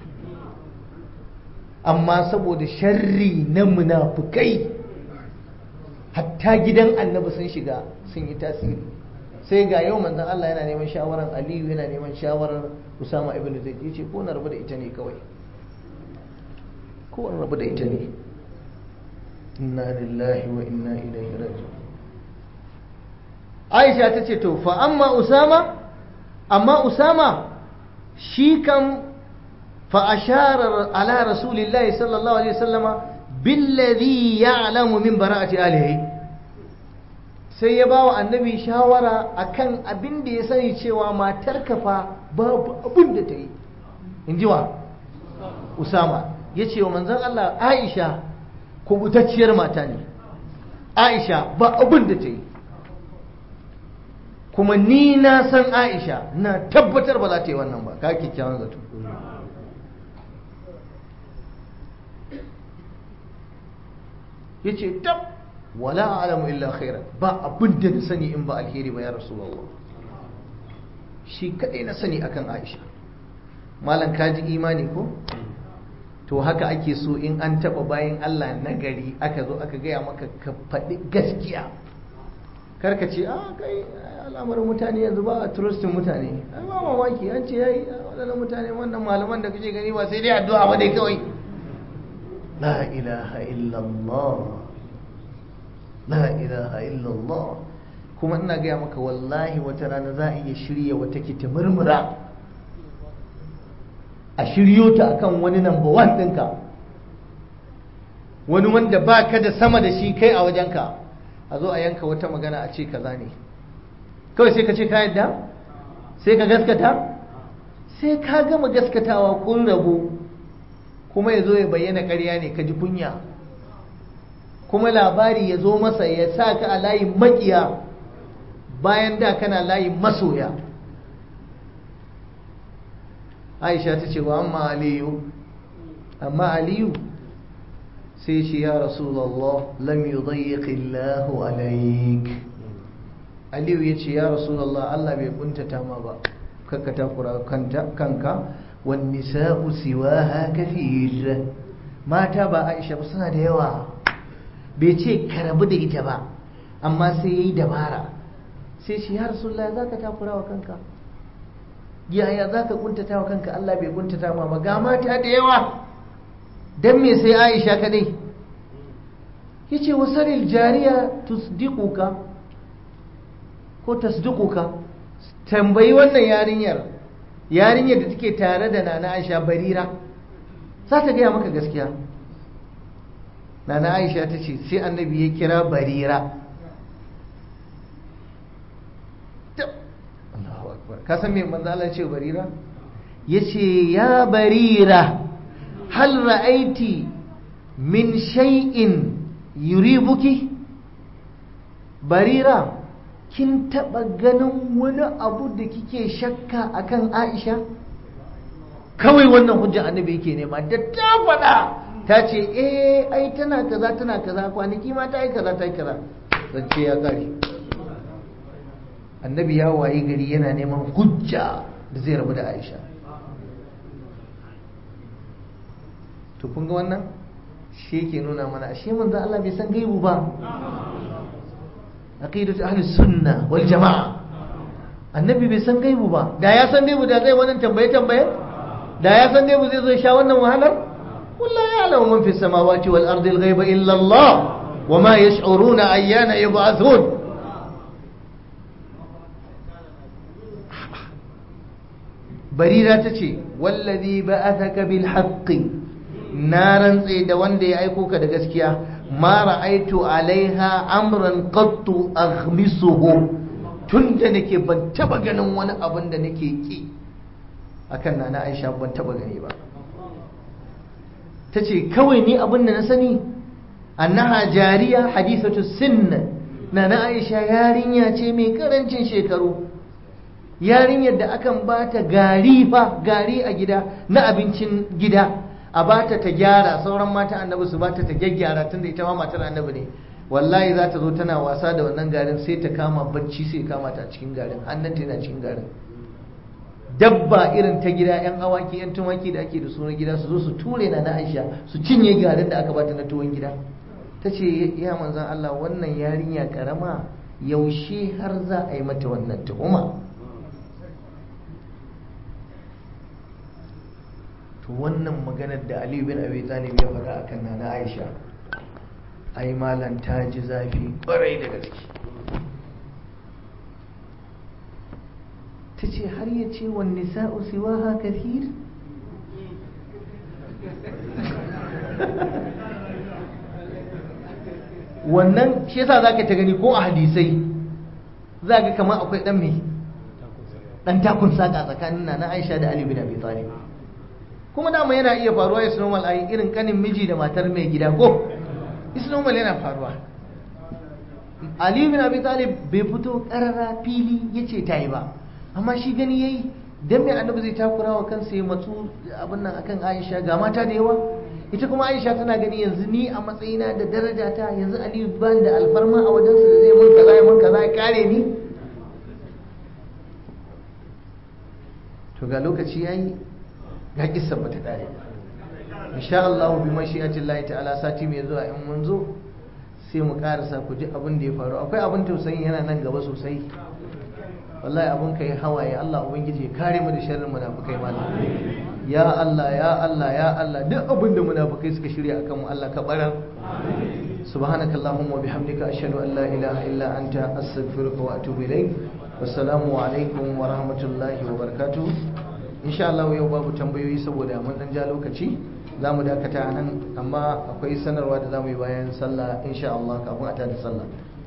amma saboda sharri na munafukai hatta gidan annabi sun shiga sun yi tasiri sai ga yau manzon Allah yana neman shawarar Aliyu yana neman shawarar Usama ibn Zaid yace ko na rabu da ita ne kawai ko na rabu da ita ne inna lillahi wa inna ilaihi raji'un Aisha ta ce to fa amma Usama amma Usama shi kan fa ashara ala rasulillahi sallallahu alaihi wasallama billadhi ya'lamu min bara'ati alihi sai ya bawa annabi shawara akan abin da ya sani cewa matar kafa babu abin da ta yi in ji wa usama ya ce wa manzan Allah aisha kubutacciyar mata ne aisha ba abin da ta yi kuma ni na san aisha na tabbatar ba za ta yi wannan ba ka kyakkyawan zato ya ce tab wala alamu illa khairan ba abin da na sani in ba alheri ba ya rasulullah shi kadai na sani akan aisha malam kaji imani ko to haka ake so in an taba bayan Allah nagari aka zo aka gaya maka ka faɗi gaskiya karka ce a kai al'amarin mutane yanzu ba a turistin mutane ai ba mamaki an ce yayi waɗannan mutane wannan malaman da kake gani ba sai dai addu'a ba dai kawai la ilaha illallah la ilaha illallah kuma ina gaya maka wallahi wata rana za a iya shirya wata ki ta murmura a shiryo ta akan wani number one ɗinka wani wanda ba ka da sama da shi kai a wajenka a zo a yanka wata magana a ce kaza ne kawai sai ka ce ka yadda sai ka gaskata sai ka gama gaskatawa kun rabu kuma ya zo ya bayyana ƙarya ne ka ji kunya kuma labari ya zo masa ya sa ka a layin makiya bayan da kana layin masoya aisha ta ce wa amma aliyu amma aliyu sai ce ya rasulallah lam yudayyiqi Allahu alaik aliyu ya ce ya rasulallah Allah bai kuntata ma ba kakka takura kanka wan nisa'u siwaha kathir mata ba Aisha ba suna da yawa bai ce ka rabu da ita ba amma sai yayi dabara sai shi ya rasulullah zaka takura wa kanka yaya zaka kuntata wa kanka Allah bai kuntata ma ba ga mata da yawa dan me sai Aisha kadai yace wasaril jariya tusdiquka ko tasdiquka tambayi wannan yarinyar yarinyar da take tare da nana Aisha barira za ta gaya maka gaskiya nana Aisha ta ce sai annabi ya kira barira ka san me manzo Allah ce barira yace ya barira hal ra'aiti min shay'in yuribuki barira kin taba ganin wani abu da kike shakka akan Aisha kawai wannan hujja annabi yake nema da ta faɗa ta ce eh ai tana kaza tana kaza kwanaki ma ta yi kaza ta yi kaza zance ya kare annabi ya wayi gari yana neman hujja da zai rabu da Aisha to kun ga wannan shi yake nuna mana ashe manzo Allah bai san gaibu ba aqidatu ahli sunna wal jamaa annabi bai san gaibu ba da ya san gaibu da zai wannan tambaye tambaye da ya san gaibu zai zo sha wannan wahalar wallahi ya'lamu man fi samawati wal ardi al ghaiba illa Allah wama yash'uruna ayyana yub'athun barira ta ce wallazi ba'athaka bil haqqi na rantse da wanda ya aiko ka da gaskiya ma ra'aitu alaiha amran qattu aghmisuhu tunda nake ban taba ganin wani abin da nake ki akan nana Aisha ban taba gani ba tace kawai ni abin da na sani annaha jariya hadithatu sinn nana aisha yarinya ce mai karancin shekaru yarinyar da akan bata gari fa gari a gida na abincin gida a bata ta gyara sauran mata annabi su bata ta gyaggyara tunda ita ma matar annabi ne wallahi za ta zo tana wasa da wannan garin sai ta kama bacci sai kama ta cikin garin hannunta yana cikin garin dabba irin ta gida yan awaki yan tumaki da ake da su na gida su zo su ture na na aisha su cinye garin da aka bata na tuwon gida ta ce ya manzan Allah wannan yarinya karama yaushe har za a yi mata wannan tuhuma to wannan maganar da Ali bin Abi Talib ya faɗa akan nana Aisha ai malan ta ji zafi ƙwarai da gaske ta ce har ya ce wa nisa'u siwaha kathir wannan shi yasa zaka ta gani ko a hadisai zaka kamar akwai dan me dan takun saka tsakanin nana Aisha da Ali bin Abi Talib kuma dama yana iya faruwa is normal ai irin kanin miji da matar mai gida ko is normal yana faruwa Ali bin Abi Talib bai fito karara fili yace ta yi ba amma shi gani yayi dan mai annabi zai takura wa kansa ya matsu abin nan akan Aisha ga mata da yawa ita kuma Aisha tana gani yanzu ni a matsayina da daraja ta yanzu Ali ban da alfarma a wajensa da zai mun kaza ya mun kaza ya kare ni to ga lokaci yayi ga kissa bata kare insha Allah bi mashi'atin Allah ta'ala sati mai zuwa in mun zo sai mu karasa ku ji abin da ya faru akwai abin tausayi yana nan gaba sosai wallahi abin kai hawaye Allah ubangiji ya kare mu da sharrin munafikai malam ya Allah ya Allah ya Allah duk abin da munafikai suka shirya akan mu Allah ka barar subhanaka allahumma wa bihamdika ashhadu an la ilaha illa anta astaghfiruka wa atubu ilaik wassalamu alaikum wa rahmatullahi wa barakatuh insha Allah yau babu tambayoyi saboda mun dan ja lokaci za mu dakata nan amma akwai sanarwa da za mu yi bayan sallah insha Allah kafin a tada sallah